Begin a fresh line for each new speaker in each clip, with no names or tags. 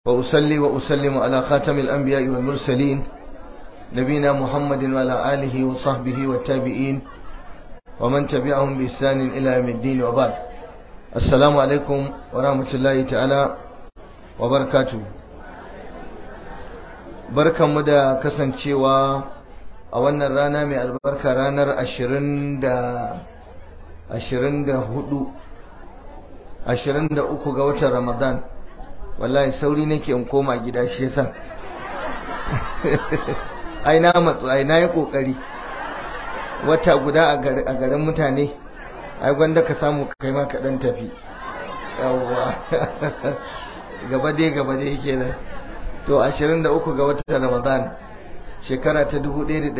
وأصلي وأسلم على خاتم الأنبياء والمرسلين نبينا محمد وعلى آله وصحبه والتابعين ومن تبعهم بإحسان إلى يوم الدين وبعد السلام عليكم ورحمة الله تعالى وبركاته barkan mu da kasancewa a wannan rana mai albarka ranar ashirin da ashirin da hudu ashirin da uku ga watan ramadan wallahi sauri nake in koma gida shi yasa ai na matsu ai na yi kokari wata guda a garin mutane ai gwanda ka samu kai ma ka dan tafi yawwa gaba dai gaba dai kenan to 23 ga watan ramadan shekara ta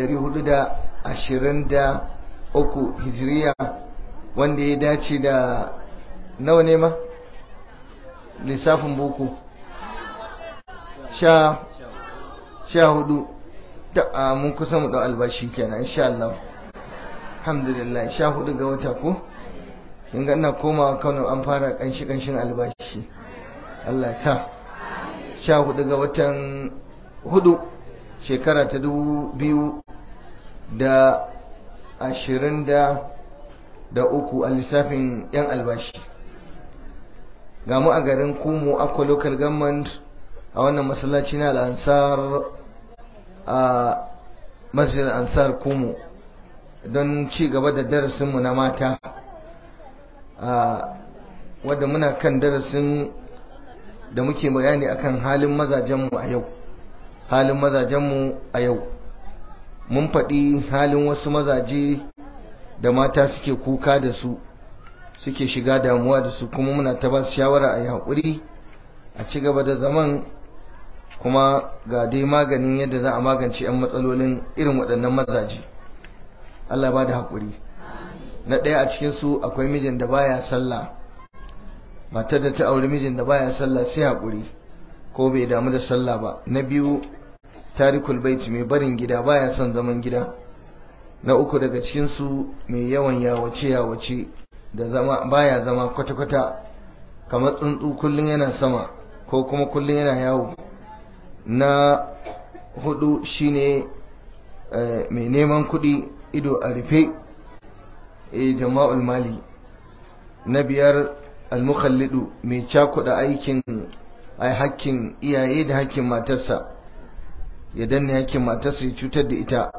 1423 hijiriya wanda ya dace da nawa ne ma lissafin boko sha sha hudu ta mun kusa mu da albashi kenan insha Allah alhamdulillah sha hudu ga wata ko kin ga ina komawa Kano an fara kanshi kanshin albashi Allah ya sa sha hudu ga watan hudu shekara ta dubu biyu da ashirin da da uku a lissafin yan albashi ga mu a garin kumu akwa local government a wannan masallaci na al'ansar a masjid ansar kumu don ci gaba da darasinmu na mata wadda muna kan darasin da muke bayani akan halin mazajenmu a yau halin mazajenmu a yau mun faɗi halin wasu mazaje da mata suke kuka da su suke shiga damuwa da su kuma muna ta ba su shawara a yi haƙuri a ci gaba da zaman kuma ga dai maganin yadda za a magance 'yan matsalolin irin waɗannan mazaje Allah ba da haƙuri na ɗaya a cikinsu akwai mijin da baya sallah matar da ta auri mijin da baya sallah sai haƙuri ko bai damu da sallah ba na biyu tarikul baiti mai barin gida baya son zaman gida na uku daga cikinsu mai yawan yawace yawace da zama baya zama kwata-kwata kamar tsuntsu kullum yana sama ko kuma kullum yana yawo na hudu shine mai neman kuɗi ido a rufe jama'ul mali na biyar almukhallidu mai cakuɗa aikin ai hakkin iyaye da hakkin matarsa ya danne hakkin matarsa ya cutar da ita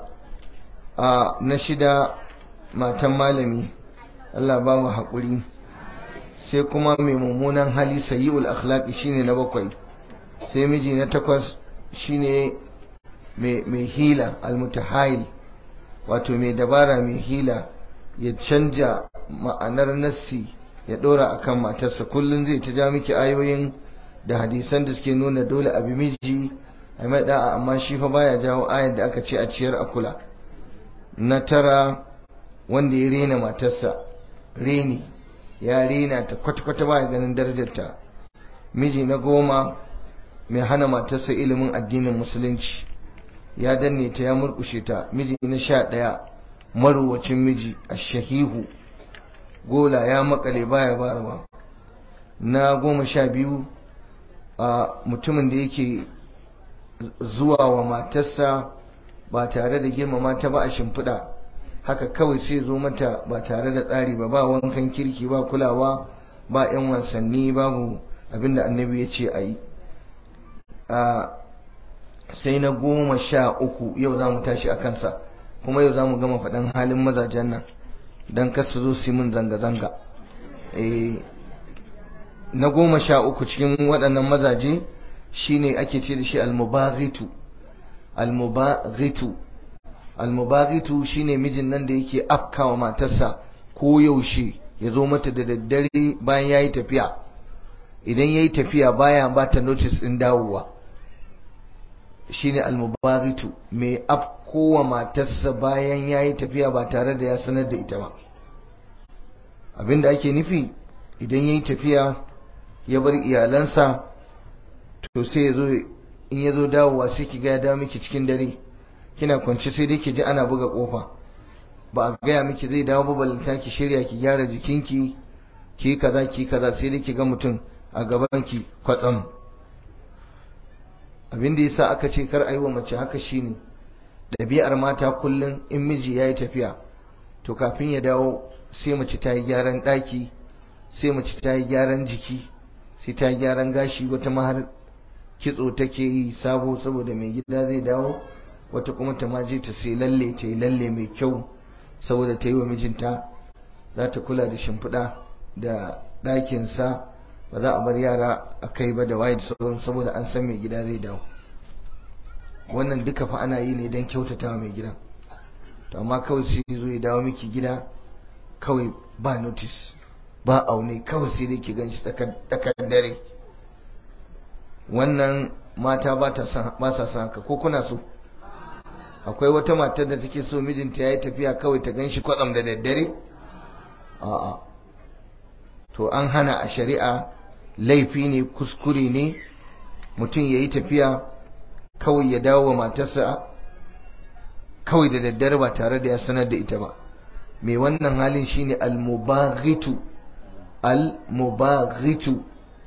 a na shida matan malami Allah ba mu haƙuri sai kuma mai mummunan hali sayi'ul akhlaqi shine na bakwai sai miji na takwas shine mai hila almutahayil wato mai dabara mai hila ya canja ma'anar nassi ya ɗora akan matarsa kullum zai ta ja miki ayoyin da hadisan da suke nuna dole abi miji a mai da'a amma shi fa baya jawo ayar da aka ce a ciyar a kula na tara wanda ya rena matarsa reni ya rena ta kwata-kwata baya ganin darajarta miji na goma mai hana matarsa ilimin addinin musulunci ya danne ta ya murkushe ta miji na sha ɗaya marowacin miji a shahihu gola ya makale baya barawa na goma sha biyu a mutumin da yake zuwa wa matarsa ba tare da girmama ta ba a shimfiɗa haka kawai sai zo mata ba tare da tsari ba ba wankan kirki ba kulawa ba 'yan wasanni babu abinda annabi ya ce a yi sai na goma sha uku yau za mu tashi a kansa kuma yau za mu gama faɗin halin mazajen nan don kasu zo su min zanga-zanga na goma sha uku cikin waɗannan mazaje shine ake ce da shi almubaghitu almubaghitu almubaghitu shine mijin nan da yake afkawa matarsa ko yaushe ya zo mata da daddare bayan ya yi tafiya idan ya yi tafiya baya ba ta notice ɗin dawowa shine almubaghitu mai afkowa matarsa bayan ya yi tafiya ba tare da ya sanar da ita ba abinda ake nufi idan ya yi tafiya ya bar iyalansa to sai ya zo in ya zo dawowa sai ki ga ya dawo miki cikin dare kina kwance sai dai ki ji ana buga kofa ba a gaya miki zai dawo ba balanta ki shirya ki gyara jikinki ki kaza ki kaza sai dai ki ga mutum a gaban ki kwatsam abin da yasa aka ce kar a yi wa mace haka shine ɗabi'ar mata kullum in miji ya yi tafiya to kafin ya dawo sai mace ta yi gyaran ɗaki sai mace ta yi gyaran jiki sai ta yi gyaran gashi wata mahar kitso take yi sabo saboda mai gida zai dawo wata kuma ta maje ta sai lalle ta yi lalle mai kyau saboda ta yi wa mijinta za ta kula da shimfiɗa da ɗakinsa ba za a bar yara a kai ba da waye da sauran saboda an san mai gida zai dawo wannan duka fa ana yi ne don kyautata mai gidan to amma kawai sai zo ya dawo miki gida kawai ba notice ba aune kawai sai dai ki gan shi tsakar dare wannan mata ba sa son haka ko kuna so akwai wata matar da take so mijinta ya yi tafiya kawai ta gan shi kwatsam da daddare a'a to an hana a shari'a laifi ne kuskure ne mutum ya yi tafiya kawai ya dawo wa matarsa kawai da daddare ba tare da ya sanar da ita ba mai wannan halin shine al-mubaghitu al-mubaghitu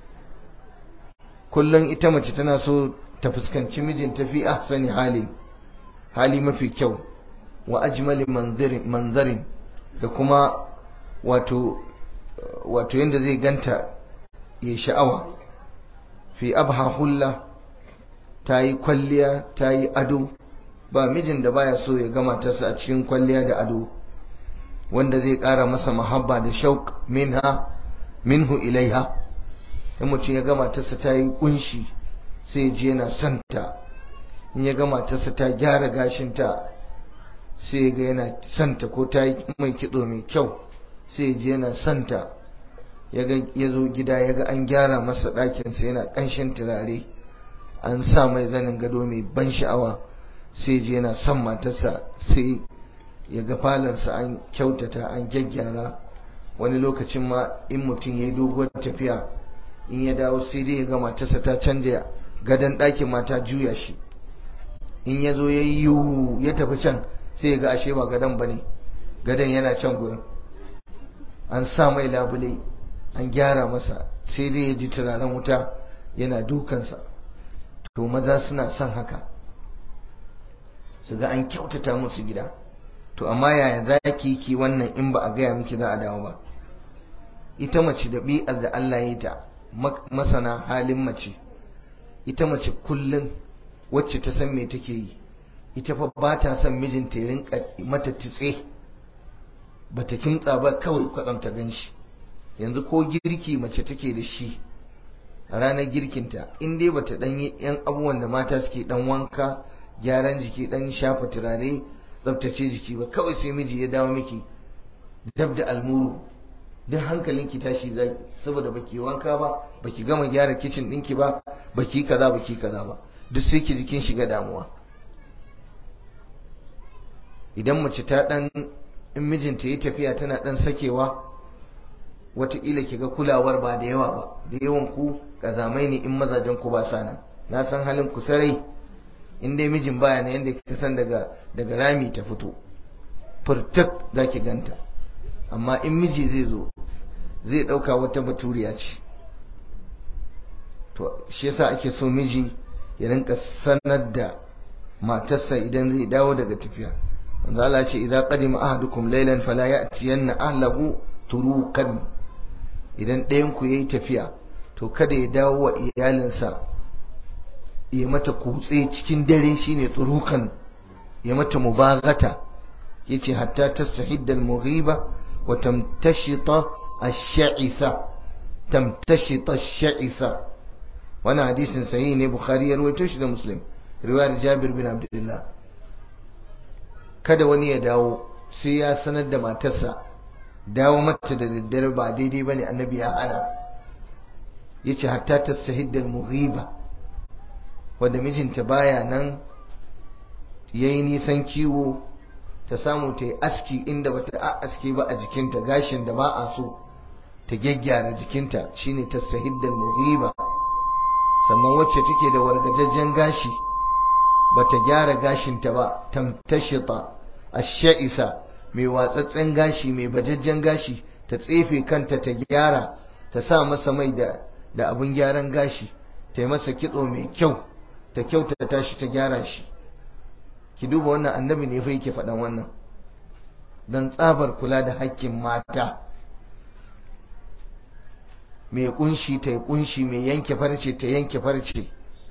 kullum ita mace tana so ta fuskanci mijinta fi ahsani hali hali mafi kyau wa ajmali manzarin da kuma wato wato yanda zai ganta ya sha'awa fi abha hulla ta yi kwalliya ta yi ado ba mijin da baya so ya gama tasa a cikin kwalliya da ado wanda zai ƙara masa mahabba da shauk minha minhu ilaiha in mutum ya gama tasa ta yi kunshi sai je yana santa in ya gama tasa ta gyara gashinta sai ga yana santa ko ta yi mai kitso mai kyau sai je yana santa ya zo gida ya ga an gyara masa ɗakinsa yana ƙanshin turare an sa mai zanin gado mai ban sha'awa sai je yana son matarsa sai ya ga falansa an kyautata an gyaggyara wani lokacin ma in mutum ya yi doguwar tafiya in ya dawo sai dai ya ga matarsa ta canja gadon ɗakin mata juya shi in ya zo ya yi yiwu ya tafi can sai ya ga ashe ba gadon ba ne gadon yana can gurin an sa mai labule an gyara masa sai dai ya ji turaren wuta yana dukansa to maza suna son haka su ga an kyautata musu gida to amma yaya za ki ki wannan in ba a gaya miki za a dawo ba ita mace da bi'ar da Allah ya ta masana halin mace ita mace kullum wacce ta san me take yi ita fa ba ta son mijinta ya rinka mata tutse ba ta kimtsa ba kawai kwatsam ta gan shi yanzu ko girki mace take da shi a ranar girkinta in dai bata dan yi yan abubuwan da mata suke dan wanka gyaran jiki dan shafa turare tsaftace jiki ba kawai sai miji ya dawo miki dab da almuru duk hankalinki tashi zai saboda baki wanka ba baki gama gyara kicin ɗinki ba baki kaza baki kaza ba duk sai ki jikin shiga damuwa idan mace ta dan in mijinta yi tafiya tana dan sakewa wataƙila ki ga kulawar ba da yawa ba da yawan ku kazamai ne in mazajen ku ba sa nan na san halin ku sarai in dai mijin baya na yadda ka san daga daga rami ta fito furtuk za ki ganta amma in miji zai zo zai ɗauka wata baturiya ce to shi yasa ake so miji ya rinka sanar da matarsa idan zai dawo daga tafiya wanda Allah ce idan qadima ahadukum laylan fala ya'tiyanna ahlahu turukan idan ɗayan ku yayi tafiya to kada ya dawo wa iyalinsa ya mata kutse cikin dare shine turukan ya mata mubagata yace hatta tasahidda al-mughiba wa tamtashita ash-sha'itha tamtashita ash-sha'itha wannan hadisin sahihi ne bukhari ya rawaito shi da muslim riwayar jabir bin abdullah kada wani ya dawo sai ya sanar da matarsa dawo mata da daddare ba daidai bane annabi ya ana yace hatta tasahidda al-mughiba wanda mijinta baya nan yayi nisan kiwo ta samu ta yi aski inda bata aski ba a jikinta gashin da ba a so ta gyaggyara jikinta shine tasahiddal mughiba sannan wacce take da wargajajjen gashi bata gyara gashinta ba tamtashita ash-sha'isa mai watsatsen gashi mai bajajjen gashi ta tsefe kanta ta gyara ta sa masa mai da da abin gyaran gashi ta yi masa kitso mai kyau ta kyautata shi ta gyara shi ki duba wannan annabi ne fa yake faɗan wannan don tsabar kula da hakkin mata mai kunshi ta kunshi mai yanke farce ta yanke farce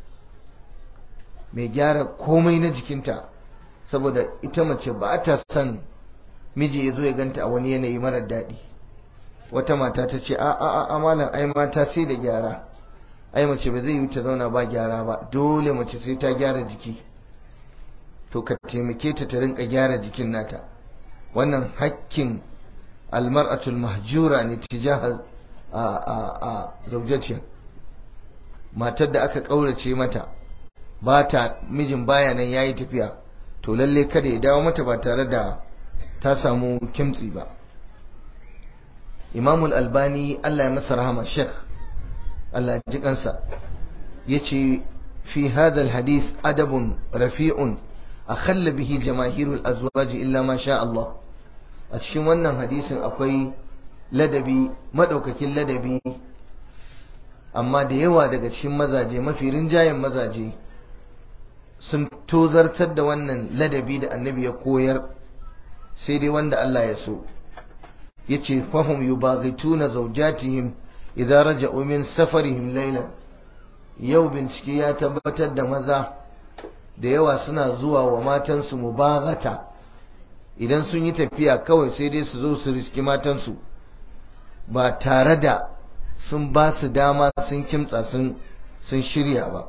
mai gyara komai na jikinta saboda ita mace ba ta son miji ya zo ya ganta a wani yanayi marar daɗi wata mata ta ce a a a malam ai mata sai da gyara ai mace ba zai yi ta zauna ba gyara ba dole mace sai ta gyara jiki to ka taimake ta ta rinka gyara jikin nata wannan hakkin almar'atul mahjura ne tijaha a a a zaujatiya matar da aka kaurace mata ba ta mijin baya nan yayi tafiya to lalle kada ya dawo mata ba tare da ta samu kimtsi ba imamul albani Allah ya masa rahama sheikh Allah ya ji kansa yace fi hadha alhadith adabun rafi'un akhalla bihi jamaahirul azwaj illa ma sha Allah a cikin wannan hadisin akwai ladabi madaukakin ladabi amma da yawa daga cikin mazaje mafi rinjayen mazaje sun tozartar da wannan ladabi da annabi ya koyar sai dai wanda Allah ya so yace fahum yubaghituna zawjatihim idza raja'u min safarihim laylan yau bincike ya tabbatar da maza da yawa suna zuwa wa matansu mubaghata idan sun yi tafiya kawai sai dai su zo su riski matansu ba tare da sun ba su dama sun kimtsa sun sun shirya ba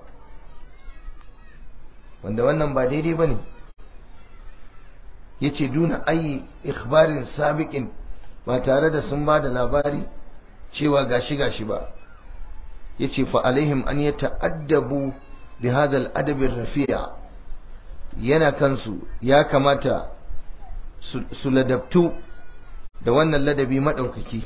wanda wannan ba daidai bane yace duna ayi ikhbarin sabiqin ba tare da sun ba da labari cewa gashi gashi ba yace fa alaihim an yata'addabu bi hadha al-adab ar-rafi'a yana kansu ya kamata su ladabtu da wannan ladabi madaukaki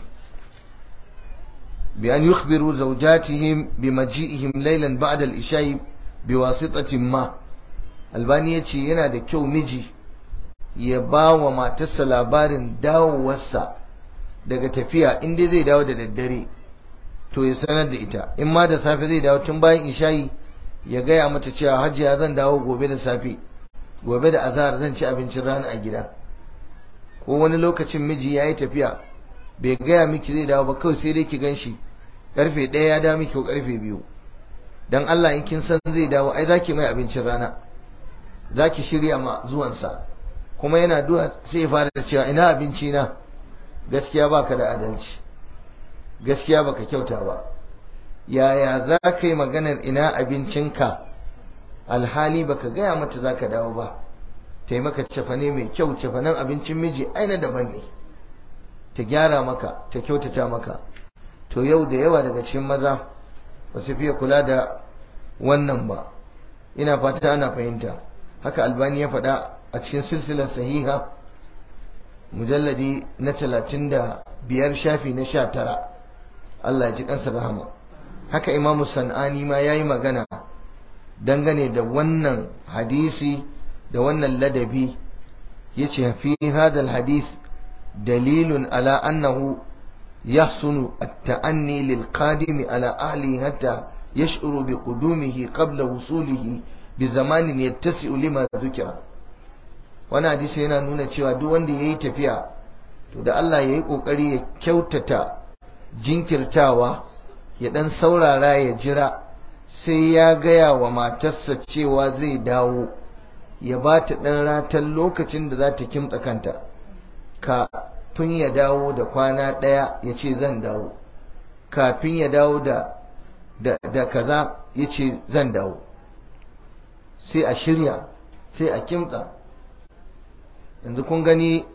bi an yukhbiru zawjatihim bi maji'ihim laylan ba'da al-isha'i bi wasitatin ma albani yace yana da kyau miji ya ba wa matarsa labarin dawowarsa daga tafiya in dai zai dawo da daddare to ya sanar da ita in ma da safe zai dawo tun bayan isha'i ya gaya mata cewa hajiya zan dawo gobe da safe gobe da azahar zan ci abincin rana a gida ko wani lokacin miji ya yi tafiya bai gaya miki zai dawo ba kawai sai dai ki gan shi karfe ɗaya ya dawo miki ko karfe biyu dan Allah in kin san zai dawo ai zaki mai abincin rana zaki shirya ma zuwansa kuma yana duwa sai ya fara cewa ina abinci na gaskiya baka da adalci gaskiya baka kyauta ba yaya za ka yi maganar ina abincinka alhali baka gaya mata za ka dawo ba taimaka cefane mai kyau cefanen abincin miji aina daban ne ta gyara maka ta kyautata maka to yau da yawa daga cikin maza ba su fiye kula da wannan ba ina fata ana fahimta haka albani ya faɗa a cikin silsilar sahiha mujalladi na talatin da biyar shafi na sha tara Allah ya ji kansa rahama haka imamu san'ani ma ya yi magana dangane da wannan hadisi da wannan ladabi ya ce fi hadal hadith dalilun ala annahu يحسن التأني للقادم على أهله حتى يشعر بقدومه قبل وصوله بزمان يتسع لما ذكر wani hadisi yana nuna cewa duk wanda ya yi tafiya to da Allah ya yi ƙoƙari ya kyautata jinkirtawa ya ɗan saurara ya jira sai ya gaya wa matarsa cewa zai dawo ya ba ta ɗan ratan lokacin da za ta kimtsa kanta kafin ya dawo da kwana ɗaya ya ce zan dawo kafin ya dawo da da kaza ya ce zan dawo sai a shirya sai a kimtsa yanzu kun gani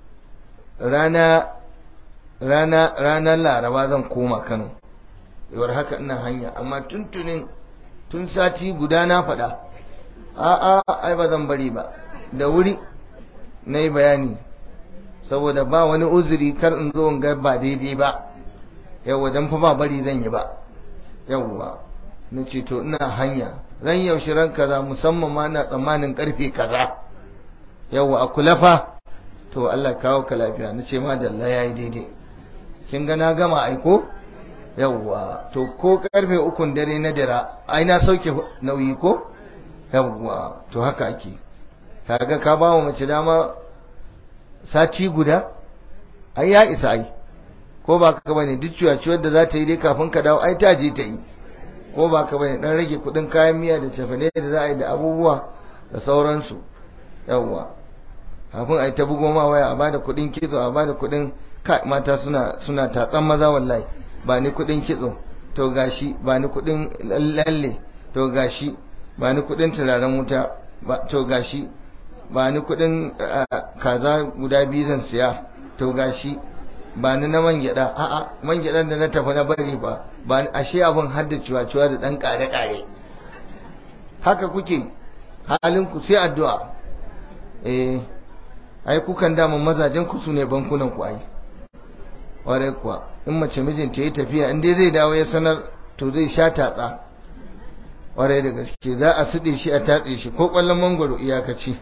rana rana ranar laraba zan koma kano yawar haka ina hanya amma tuntunin tun sati guda na faɗa a'a ai ba zan bari ba da wuri na yi bayani saboda ba wani uzuri kar in zo in ga ba daidai ba yawwa dan fa ba bari zan yi ba yawwa na ce to ina hanya ran yaushe ran kaza musamman ma na tsammanin karfe kaza yawwa a kula fa to Allah kawo ka lafiya na ce ma dalla yayi daidai kin ga na gama aiko yawwa to ko karfe ukun dare na dira ai na sauke nauyi ko yawwa to haka ake kaga ka ba wa mace dama sati guda ai ya isa ai ko ba ka bane duk ciwaciwar da za ta yi dai kafin ka dawo ai ta je ta yi ko ba ka bane dan rage kudin kayan miya da cefane da za a yi da abubuwa da sauransu yawwa kafin a yi ta bugo ma waya a bada kudin kitso a bada kudin mata suna suna tatsan maza wallahi ba ni kudin kitso to gashi ba ni kudin lalle to gashi ba ni kudin turaren wuta to gashi ba ni kudin kaza guda biyu zan siya to gashi ba ni na man gyada a'a man gyadan da na tafi na bari ba ba ashe abin hadda ciwa-ciwa da dan kare-kare haka kuke halin ku sai addu'a eh ai kukan dama mazajen ku sune bankunan ku ai ware kuwa in mace mijinta ya tafiya in dai zai dawo ya sanar to zai sha tatsa ware da gaske za a suɗe shi a tatse shi ko ƙwallon mangwaro iyakaci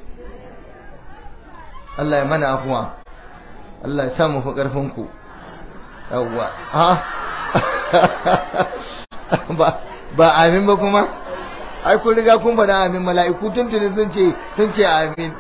Allah ya mana afuwa Allah ya samu fi ƙarfinku yawwa ha ba amin ba kuma ai kun riga kun faɗa amin mala'iku tuntuni sun ce sun ce amin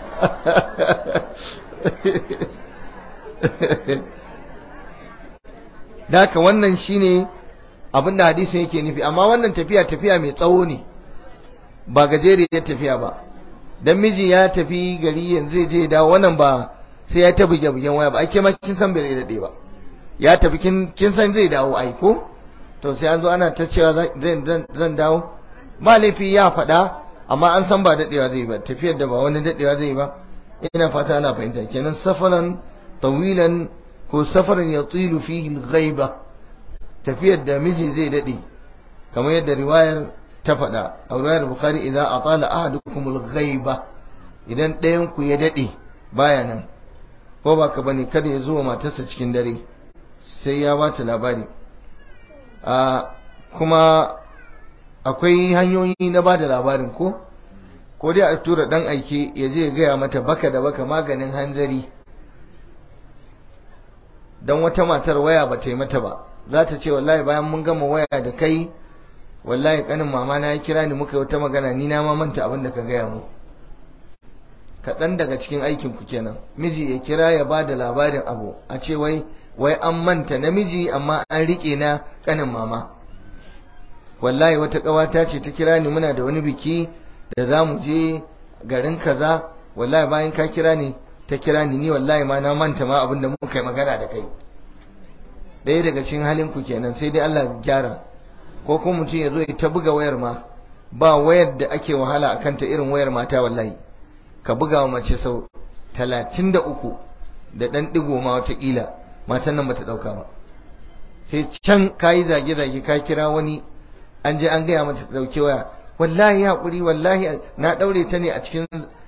da haka wannan shine abinda hadisin yake nufi amma wannan tafiya tafiya mai tsawo ne ba gajeriyar tafiya ba dan miji ya tafi gari yanzu je dawo wannan ba sai ya ta buge bugen waya ba ake ma kin san bai dade ba ya tafi kin kin san zai dawo ai ko to sai an zo ana ta cewa zan zan dawo ba laifi ya faɗa amma an san ba dadewa zai ba tafiyar da ba wani dadewa zai ba ina fata ana fahimta kenan safaran tawilan ko safaran yatilu fihi al-ghaiba tafiyar da miji zai dade kamar yadda riwayar ta faɗa a riwayar bukhari idan atala ahadukum al-ghaiba idan ɗayan ku ya dade baya nan ko ba ka bane kada ya zo matarsa cikin dare sai ya bata labari a kuma akwai hanyoyi na bada labarin ko ko dai a tura dan aike ya je ya gaya mata baka da baka maganin hanzari dan wata matar waya ba ta yi mata ba za ta ce wallahi bayan mun gama waya da kai wallahi kanin mama na ya kira ni muka yi wata magana ni na ma manta abin da ka gaya mu kaɗan daga cikin aikin ku kenan miji ya kira ya ba da labarin abu a ce wai wai an manta namiji amma an riƙe na kanin mama wallahi wata ƙawata ce ta kira ni muna da wani biki da za mu je garin kaza wallahi bayan ka kira ni ta kira ni ni wallahi ma na manta ma abin da muka yi magana da kai ɗaya daga cikin halin ku kenan sai dai Allah gyara ko kuma mutum ya zo ya ta buga wayar ma ba wayar da ake wahala a kanta irin wayar mata wallahi ka buga wa mace sau talatin da uku da ɗan ɗigo ma watakila matan nan bata ɗauka ba sai can ka yi zage-zage ka kira wani an je an gaya mata ta ɗauki waya wallahi haƙuri wallahi na ɗaure ta ne a cikin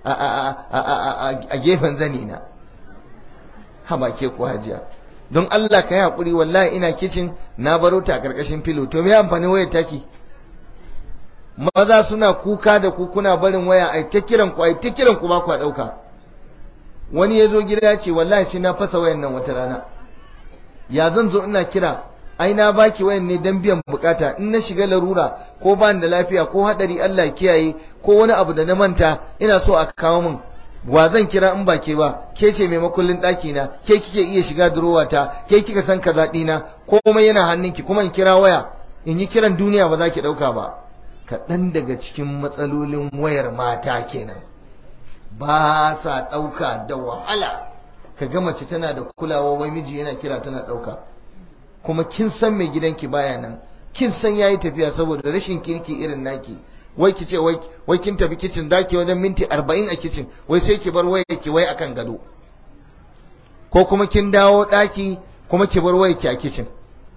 a gefen zani na haba ke ko hajiya don Allah ka yi haƙuri wallahi ina kicin na baro ta a ƙarƙashin filo to me amfani wayar taki maza suna kuka da ku kuna barin waya ai ta kiran ku ai ta kiran ku ba ku ɗauka wani ya zo gida ya ce wallahi shi na fasa wayan nan wata rana ya zan zo ina kira ai na baki wayan ne dan biyan bukata in na shiga larura ko ba da lafiya ko hadari Allah kiyaye ko wani abu da na manta ina so a kawo min wa zan kira in ba ke ba ke ce mai makullin ɗaki na ke kike iya shiga durowa ta ke kika san kaza ɗina komai yana hannunki kuma in kira waya in yi kiran duniya ba za ki ɗauka ba kaɗan daga cikin matsalolin wayar mata kenan ba sa ɗauka da wahala ka ga mace tana da kulawa wai miji yana kira tana ɗauka kuma kin san mai gidanki baya nan kin san yayi tafiya saboda rashin kirki irin naki wai ki ce wai kin tafi kicin zaki wajen minti arba'in a kicin wai sai ki bar wayar ki wai akan gado ko kuma kin dawo ɗaki kuma ki bar wayar ki a kicin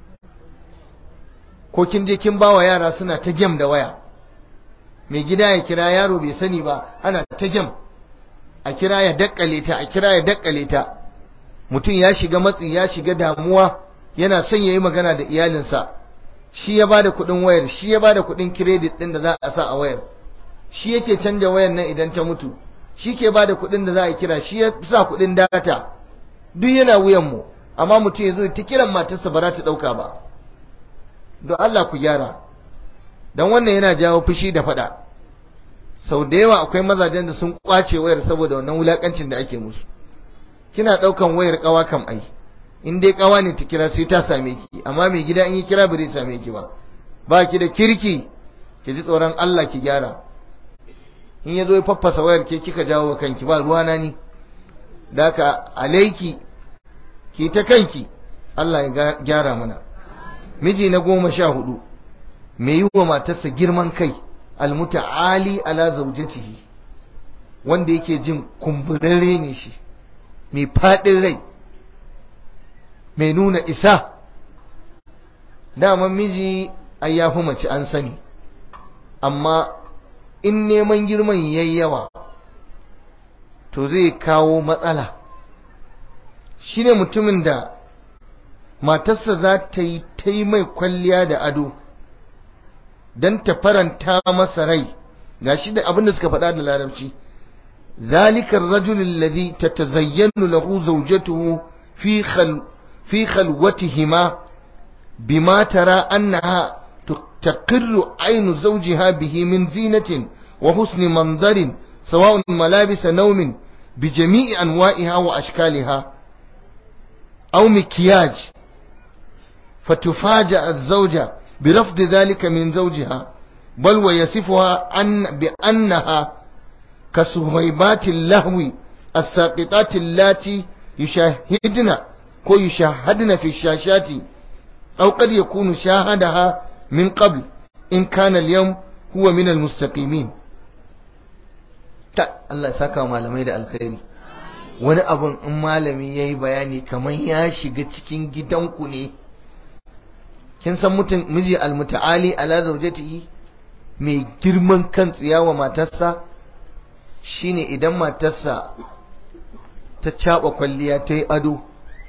ko kin je kin bawa yara suna ta gem da waya mai gida ya kira yaro bai sani ba ana ta gem a kira ya dakkale ta a kira ya dakkale ta mutum ya shiga matsi ya shiga damuwa yana son ya yi magana da iyalinsa shi ya bada kuɗin wayar shi ya bada kuɗin kiredit ɗin da za a sa a wayar shi yake canja wayar nan idan ta mutu shi ke bada kuɗin da za a kira shi ya sa kuɗin data duk yana wuyan mu amma mutum ya zo ta kiran matarsa ba za ta ɗauka ba don Allah ku gyara don wannan yana jawo fushi da faɗa sau da yawa akwai mazajen da sun kwace wayar saboda wannan wulakancin da ake musu kina daukan wayar kawa kam ai in dai kawa ne ta kira sai ta same ki amma mai gida in yi kira bai same ki ba ba ki da kirki ki ji tsoron Allah ki gyara in ya zo ya faffasa wayar ke kika jawo wa kanki ba ruwana ni da ka alaiki ki ta kanki Allah ya gyara mana miji na goma sha hudu mai yi wa matarsa girman kai almuta'ali ala zaujatihi wanda yake jin kumburarre ne shi mai faɗin rai mai nuna isa daman miji ai ya fi mace an sani amma in neman girman yayi yawa to zai kawo matsala shine mutumin da matarsa za ta yi ta yi mai kwalliya da ado don ta faranta masa rai ga shi da abin da suka faɗa da larabci zalikar rajulun ladhi tatazayyanu lahu zawjatuhu fi khal fi khalwatihima bima tara annaha تقر عين زوجها به من زينة وحسن منظر سواء ملابس نوم بجميع أنواعها وأشكالها أو مكياج فتفاجأ الزوجة برفض ذلك من زوجها بل ويصفها أن بأنها كسهيبات اللهو الساقطات اللاتي يشاهدن ويشاهدن في الشاشات أو قد يكون شاهدها من قبل إن كان اليوم هو من المستقيمين ta Allah saka malamai da alkhairi wani abun in malami yayi bayani kamar ya shiga cikin gidanku ne kin san mutum miji almutaali ala zawjatihi mai girman kan tsiyawa matarsa shine idan matarsa ta caba kwalliya ta yi ado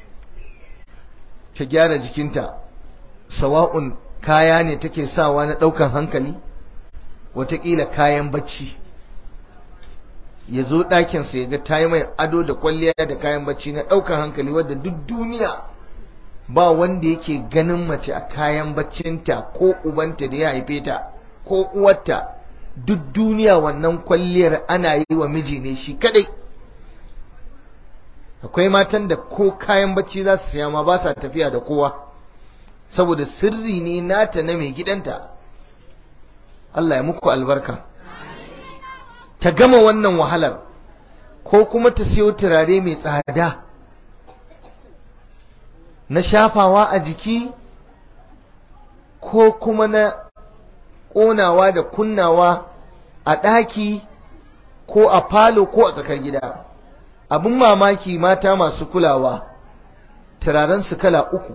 ta gyara jikinta sawa'un kaya ne take sawa na ɗaukan hankali watakila kayan bacci ya zo ɗakinsa ya ga ta yi mai ado da kwalliya da kayan bacci na ɗaukan hankali wadda duk duniya ba wanda yake ganin mace a kayan baccinta ko ubanta da ya haife ta ko uwarta duk duniya wannan kwalliyar ana yi wa miji ne shi kadai akwai matan da ko kayan bacci za su siya ma ba sa tafiya da kowa saboda sirri ne nata na mai gidanta Allah ya muku albarka ta gama wannan wahalar ko kuma ta siyo turare mai tsada na shafawa a jiki ko kuma na ƙonawa da kunnawa a ɗaki ko a falo ko a tsakar gida abin mamaki mata masu kulawa turaren su kala uku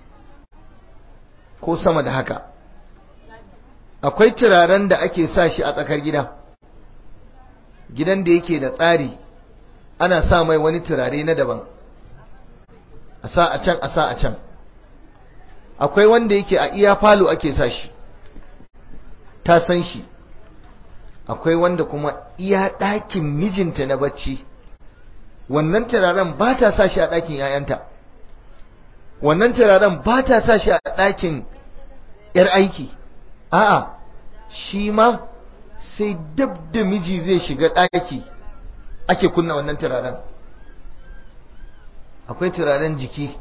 ko sama da haka akwai turaren da ake sa shi a tsakar gida gidan da yake da tsari ana sa mai wani turare na daban a sa a can a sa a can akwai wanda yake a iya falo ake sa shi ta san shi akwai wanda kuma iya ɗakin mijinta na bacci wannan turaren ba ta sa shi a ɗakin ‘ya'yanta wannan turaren ba ta sa shi a ɗakin ‘yar aiki a'a shi ma sai dab da miji zai shiga ɗaki ake kunna wannan turaren akwai turaren jiki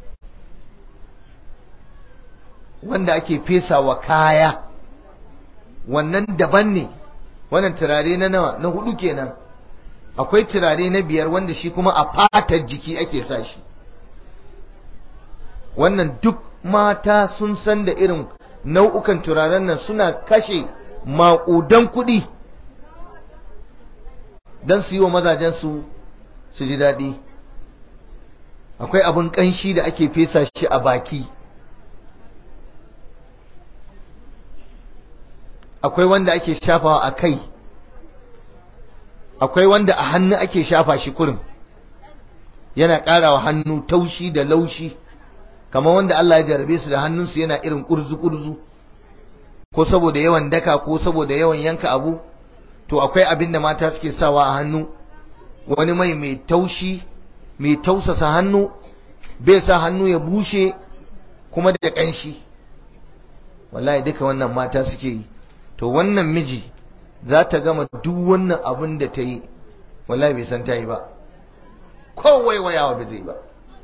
wanda ake fesa wa kaya wannan daban ne wannan turare na nawa na hudu kenan akwai turare na biyar wanda shi kuma a fatar jiki ake sa shi wannan duk mata sun san da irin nau'ukan turaren nan suna kashe maƙudan kuɗi don su yi wa mazajensu su ji daɗi akwai abin ƙanshi da ake fesa shi a baki akwai wanda ake shafawa a kai akwai wanda a hannu ake shafa shi kurin yana ƙarawa hannu taushi da laushi kamar wanda Allah ya jarabe su da hannunsu yana irin ƙurzu-ƙurzu ko saboda yawan daka ko saboda yawan yanka abu to akwai abin da mata suke sawa a hannu wani mai mai taushi mai tausasa hannu bai sa hannu ya bushe kuma da ƙanshi wallahi duka wannan mata suke yi to wannan miji za ta gama duk wannan abin da ta yi wallahi bai san ta yi ba kowai wayawa bai zai ba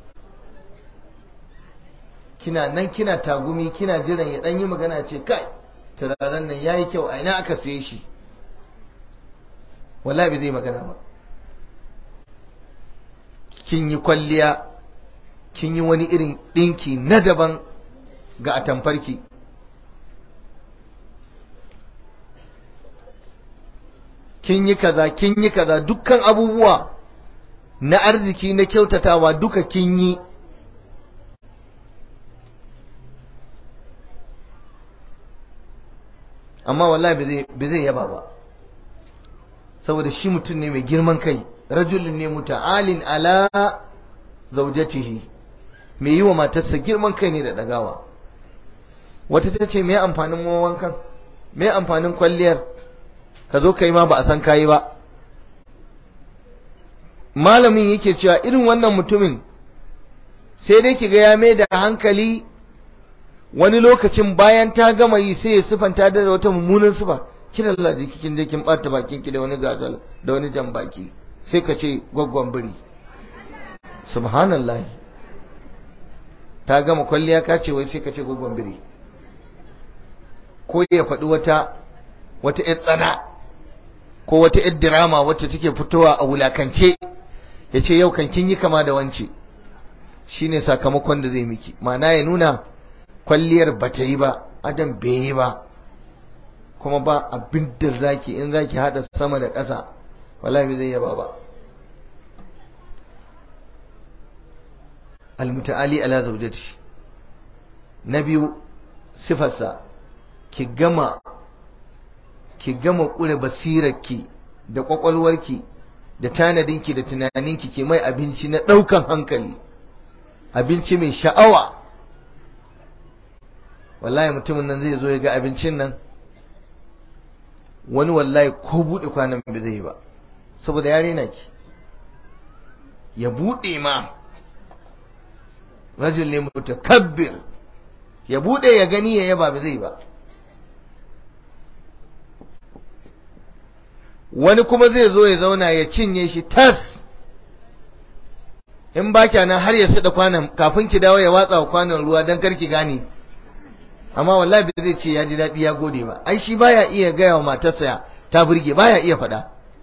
kina nan kina tagumi kina jiran ya dan yi magana ce kai turaren nan yayi kyau a ina aka saye shi wallahi bai zai magana ba kin yi kwalliya kin yi wani irin dinki na daban ga atamfarki kin yi kaza kin yi kaza dukkan abubuwa na arziki na kyautatawa duka kin yi amma wallahi bai zai yaba ba saboda shi mutum ne mai girman kai rajulun ne muta'alin ala zaujatihi mai yi wa matarsa girman kai ne da dagawa wata ta ce mai amfanin wankan mai amfanin kwalliyar ka zo kai ma ba a san kayi ba malamin yake cewa irin wannan mutumin sai dai kiga ya mai da hankali wani lokacin bayan ta gama yi sai ya sifanta da wata mummunan sifa kina Allah da kikin je kin bata bakin ki da wani gazal da wani jan baki sai ka ce gwaggwan biri subhanallah ta gama kwalliya ka ce wai sai ka ce gwaggwan biri ko ya faɗi wata wata ƴar tsana ko wata ƴar dirama wacce take fitowa a wulakance ya ce yau kan kin yi kama da wance shine sakamakon da zai miki ma'ana ya nuna kwalliyar ba ta yi ba adam bai yi ba kuma ba abin da zaki in zaki hada sama da ƙasa wallahi zai yaba ba almutaali ala zawjati na biyu sifarsa ki gama ki gama kure basirarki da kwakwalwarki da tanadinki da tunaninki ke mai abinci na ɗaukan hankali abinci mai sha'awa wallahi mutumin nan zai zo ya ga abincin nan wani wallahi ko buɗe kwanan bai zai ba saboda ya rena ki ya buɗe ma rajul ne mutakabbir ya buɗe ya gani ya yaba bai zai ba wani kuma zai zo ya zauna ya cinye shi tas in ba nan har ya sada kwanan kafin ki dawo ya watsa kwanan ruwa don karki gane amma wallahi bai zai ce ya ji daɗi ya gode ba ai shi baya iya gaya wa matarsa ta burge baya iya faɗa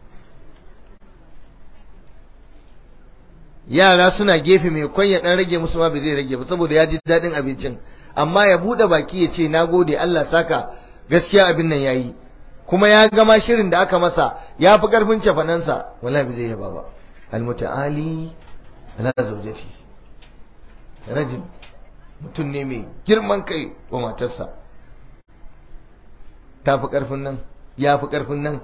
yara suna gefe mai kwan ya ɗan rage musu ma bai zai rage ba saboda ya ji daɗin abincin amma ya buɗe baki ya ce na gode Allah saka gaskiya abin nan yayi kuma ya gama shirin da aka masa ya fi ƙarfin cefanansa wallahi bai zai yaba ba almuta'ali ala zaujati rajin mutum ne mai girman kai wa matarsa ta fi ƙarfin nan ya fi ƙarfin nan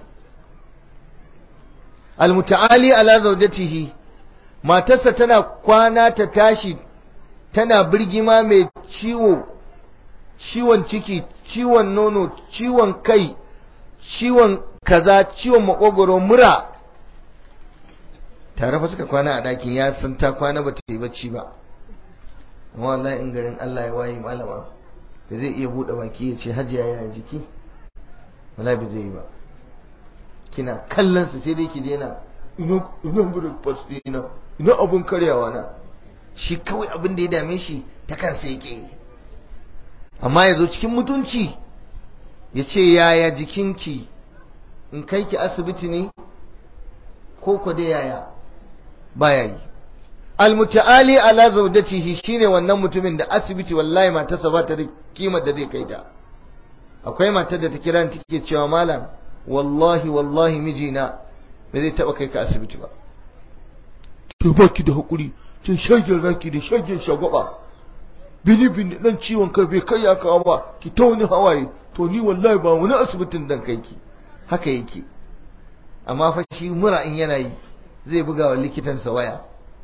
almuta'ali ala zaujatihi matarsa tana kwana ta tashi tana birgima mai ciwo ciwon ciki ciwon nono ciwon kai ciwon kaza ciwon makogoro mura tare fa suka kwana a ɗakin ya san ta kwana ba ta yi bacci ba amma wallahi in garin Allah ya waye malama da zai iya buɗe baki ya ce hajiya ya jiki wallahi ba zai yi ba kina kallon sa sai dai ki daina ina ina breakfast ina ina abun karyawa na shi kawai abin da ya dame shi ta kansa yake amma ya zo cikin mutunci ya ce yaya jikinki in kai ki asibiti ne ko ko da yaya baya yi almutaali ala zawjatihi shine wannan mutumin da asibiti wallahi matarsa ba ta da kimar da zai kai ta akwai matar da ta kira ni take cewa malam wallahi wallahi mijina ba zai taba kai ka asibiti ba to baki da hakuri sai shagin raki da shagin shagwaba bini bini dan ciwon kai bai kai ya kawo ba ki ta wani hawaye to ni wallahi ba wani asibitin dan kai ki haka yake amma fa shi mura in yana yi zai buga wa likitansa waya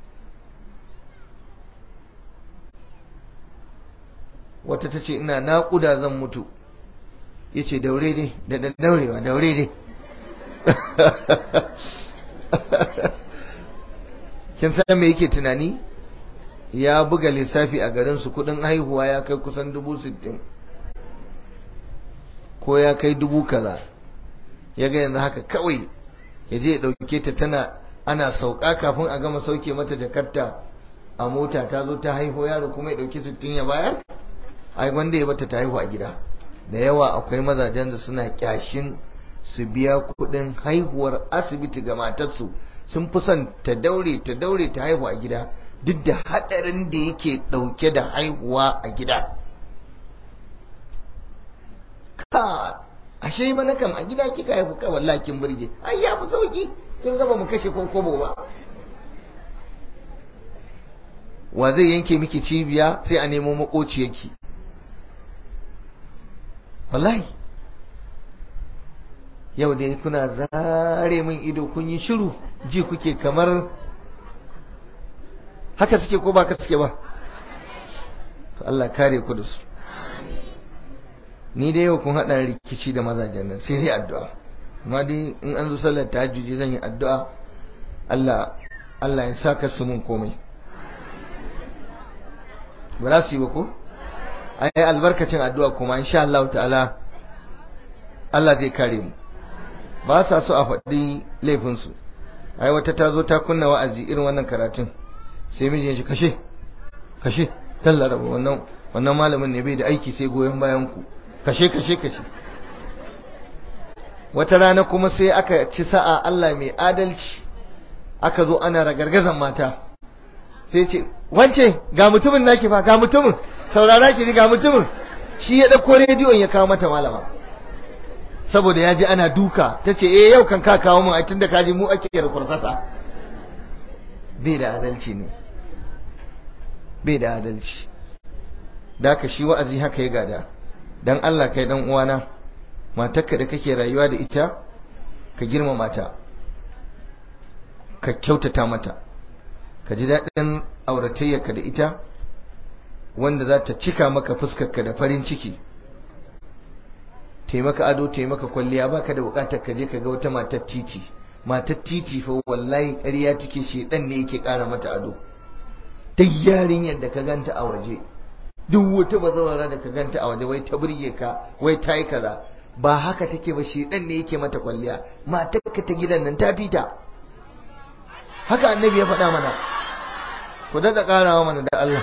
wata ta ce ina naƙuda zan mutu ya ce daure dai da da daurewa daure dai kin san me yake tunani ya buga lissafi a garinsu kudin haihuwa ya kai kusan dubu sittin ko ya kai dubu kaza ya ga yanzu haka kawai ya je ya ɗauke ta tana ana sauka kafin a gama sauke mata jakarta a mota ta zo ta haihu yaro kuma ya ɗauki sittin ya bayar ai wanda ya bata ta haihu a gida da yawa akwai mazajen da suna kyashin su biya kuɗin haihuwar asibiti ga matarsu sun fi son ta daure ta daure ta haihu a gida duk da haɗarin da yake ɗauke da haihuwa a gida ka ashe mana kam a gida kika haifu ka wallahi kin burge ai ya fi sauki kin gaba mu kashe ko kobo ba wa zai yanke miki cibiya sai a nemo makociyarki wallahi yau dai kuna zare min ido kun yi shiru ji kuke kamar haka suke ko ba ka suke ba to Allah kare ku da su ni dai yau kun hada rikici da mazajen nan sai dai addu'a amma dai in an zo sallar tahajjudi zan yi addu'a Allah Allah ya saka su mun komai ba za su yi ba ko ai albarkacin addu'a kuma insha Allah ta'ala Allah zai kare mu ba sa so a faɗi laifinsu ai wata ta zo ta kunna wa'azi irin wannan karatun sai mijin shi kashe kashe tallara wannan wannan malamin ne bai da aiki sai goyon bayan ku kashe kashe kashe wata rana kuma sai aka ci sa'a Allah mai adalci aka zo ana ragargazan mata sai ce wance ga mutumin naki fa ga mutumin saurara ki ga mutumin shi ya dauko rediyon ya kawo mata malama saboda ya ji ana duka ta ce eh yau kan ka kawo mun a tun da kaji mu ake da kurfasa bai da adalci ne bai da adalci da ka shi wa'azi haka ya gada dan Allah kai dan uwana matarka da kake rayuwa da ita ka girmama ta ka kyautata mata ka ji daɗin auratayyarka da ita wanda za ta cika maka fuskarka da farin ciki taimaka ado taimaka kwalliya baka da bukatar ka je ka ga wata matar titi matar titi fa wallahi ƙarya take shedan ne yake ƙara mata ado duk yarinyar da ka ganta a waje duk wata bazawara da ka ganta a waje wai ta burge ka wai ta yi kaza ba haka take ba shedan ne yake mata kwalliya matar ka ta gidan nan ta fita haka annabi ya faɗa mana ku daɗa ƙarawa mana da Allah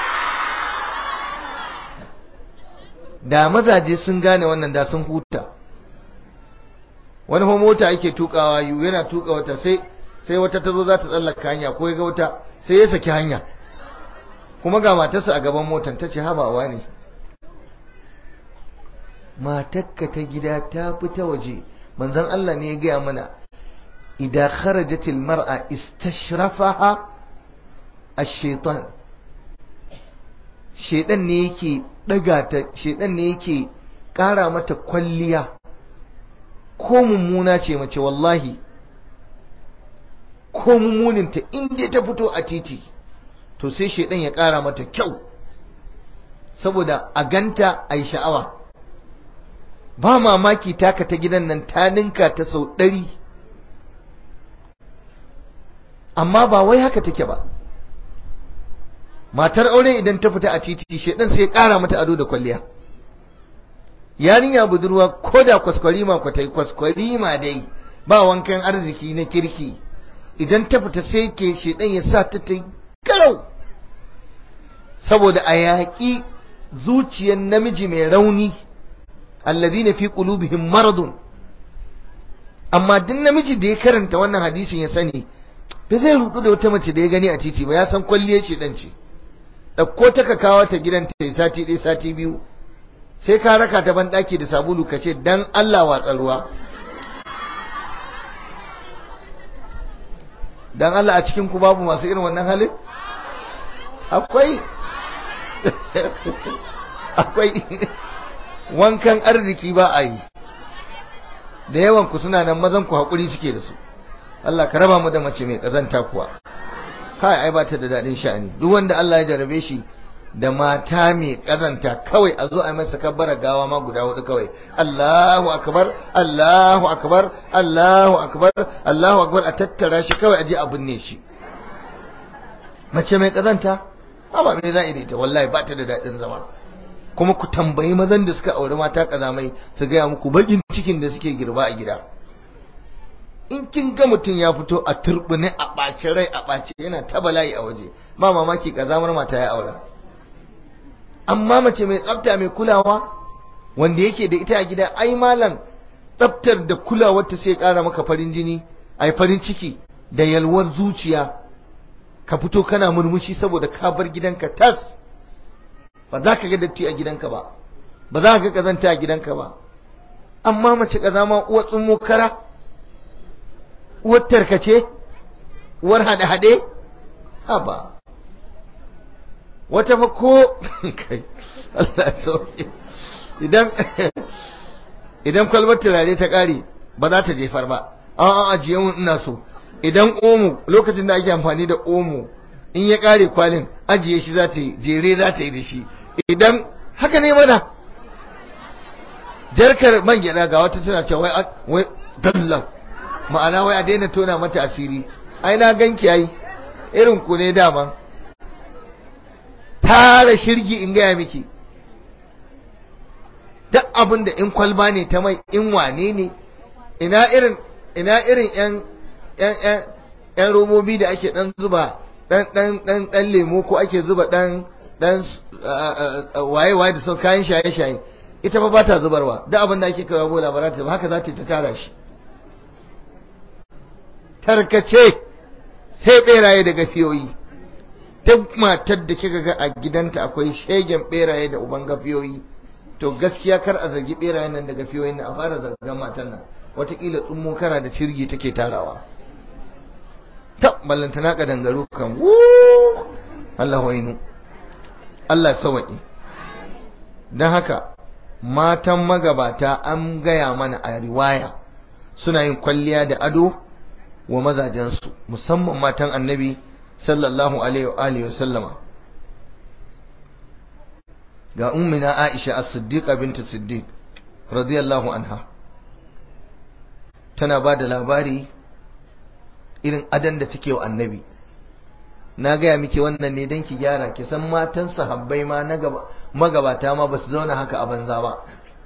da mazaje sun gane wannan da sun huta wani fa mota ake tukawa yu yana tuka wata sai sai wata tazo za ta tsallaka hanya ko ya ga wata sai ya saki hanya kuma ga matarsa a gaban motar ta ce habawa ne matakka ta gida ta fita waje manzon Allah ne ya gaya mana idan kharajatil mar'a istashrafaha ash-shaytan shedan ne yake daga ta shedan ne yake kara mata kwalliya ko mummuna ce mace wallahi ko mummuninta inda ta fito a titi to sai shedan ya kara mata kyau saboda a ganta a yi sha'awa ba mamaki taka ta gidan nan ta ninka ta sau ɗari amma ba wai haka take ba matar aure idan ta fita a titi shedan sai kara mata ado da kwalliya yarinya budurwa ko da kwaskwarima kwatai kwaskwarima dai ba wankan arziki na kirki idan ta fita sai ke shedan ya sa ta ta garau saboda a yaƙi zuciyar namiji mai rauni alladhina fi qulubihim maradun amma duk namiji da ya karanta wannan hadisin ya sani ba zai rudu da wata mace da ya gani a titi ba ya san kwalliyar shedan ce ɗauko ta ka kawo ta gidan ta yi sati ɗaya sati biyu sai ka raka ta banɗaki da sabulu ka ce dan Allah watsa ruwa dan Allah a cikin ku babu masu irin wannan halin akwai akwai wankan arziki ba a yi da yawan ku suna nan mazan ku haƙuri suke da su Allah ka raba mu da mace mai ƙazanta kuwa kai ai ba ta da daɗin sha'ani duk wanda Allah ya jarabe shi da mata mai kazanta kawai a zo a masa kabbara gawa ma guda hudu kawai Allahu akbar Allahu akbar Allahu akbar Allahu akbar a tattara shi kawai a je a binne shi mace mai kazanta ba me za a ita wallahi ba ta da daɗin zama kuma ku tambayi mazan da suka auri mata kazamai su gaya muku bakin cikin da suke girba a gida in kin ga mutum ya fito a turbine a ɓaci rai a ɓaci yana ta bala'i a waje ba mamaki kazamar mata ya aura amma mace mai tsafta mai kulawa wanda yake da ita a gida ai malam tsaftar da kulawar ta sai ƙara maka farin jini ai farin ciki da yalwar zuciya ka fito kana murmushi saboda ka bar gidanka tas ba za ka ga datti a gidanka ba ba za ka ga kazanta a gidanka ba amma mace kazama uwar tsummo kara uwar tarkace uwar hade-hade haba wata fa ko kai Allah sauke idan idan kwalbar turare ta kare ba za ta jefar ba an ajiye mun ina so idan omo lokacin da ake amfani da omo in ya kare kwalin ajiye shi za ta yi jere za ta yi da shi idan haka ne mana jarkar man gyada ga wata tana cewa wai wai dalla ma'ana wai a daina tona mata asiri ai na ganki ai irin ku ne dama tara shirgi in gaya miki duk abin da in kwalba ne ta mai in wane ne ina irin ina irin yan yan yan yan robobi da ake dan zuba dan dan dan dan lemo ko ake zuba dan dan waye waye da sau kayan shaye shaye ita fa ba ta zubarwa duk abin da ake kawo bola ba ta haka za ta ta tara shi tarkace sai beraye da gafiyoyi duk matar da kika ga a gidanta akwai shegen beraye da uban gafiyoyi to gaskiya kar a zargi berayen nan da gafiyoyin nan a fara zargan matan nan watakila tsummo kara da cirgi take tarawa ta ballantana ka dangaro kan Allah wainu Allah sawaki don haka matan magabata an gaya mana a riwaya suna yin kwalliya da ado wa mazajensu musamman matan annabi sallallahu alaihi wa sallama ga ummina Aisha as-Siddiqa bintu Siddiq radiyallahu anha tana ba da labari irin adan da take wa annabi na gaya miki wannan ne don ki gyara ki san matan sahabbai ma na magabata ma ba su zauna haka a banza ba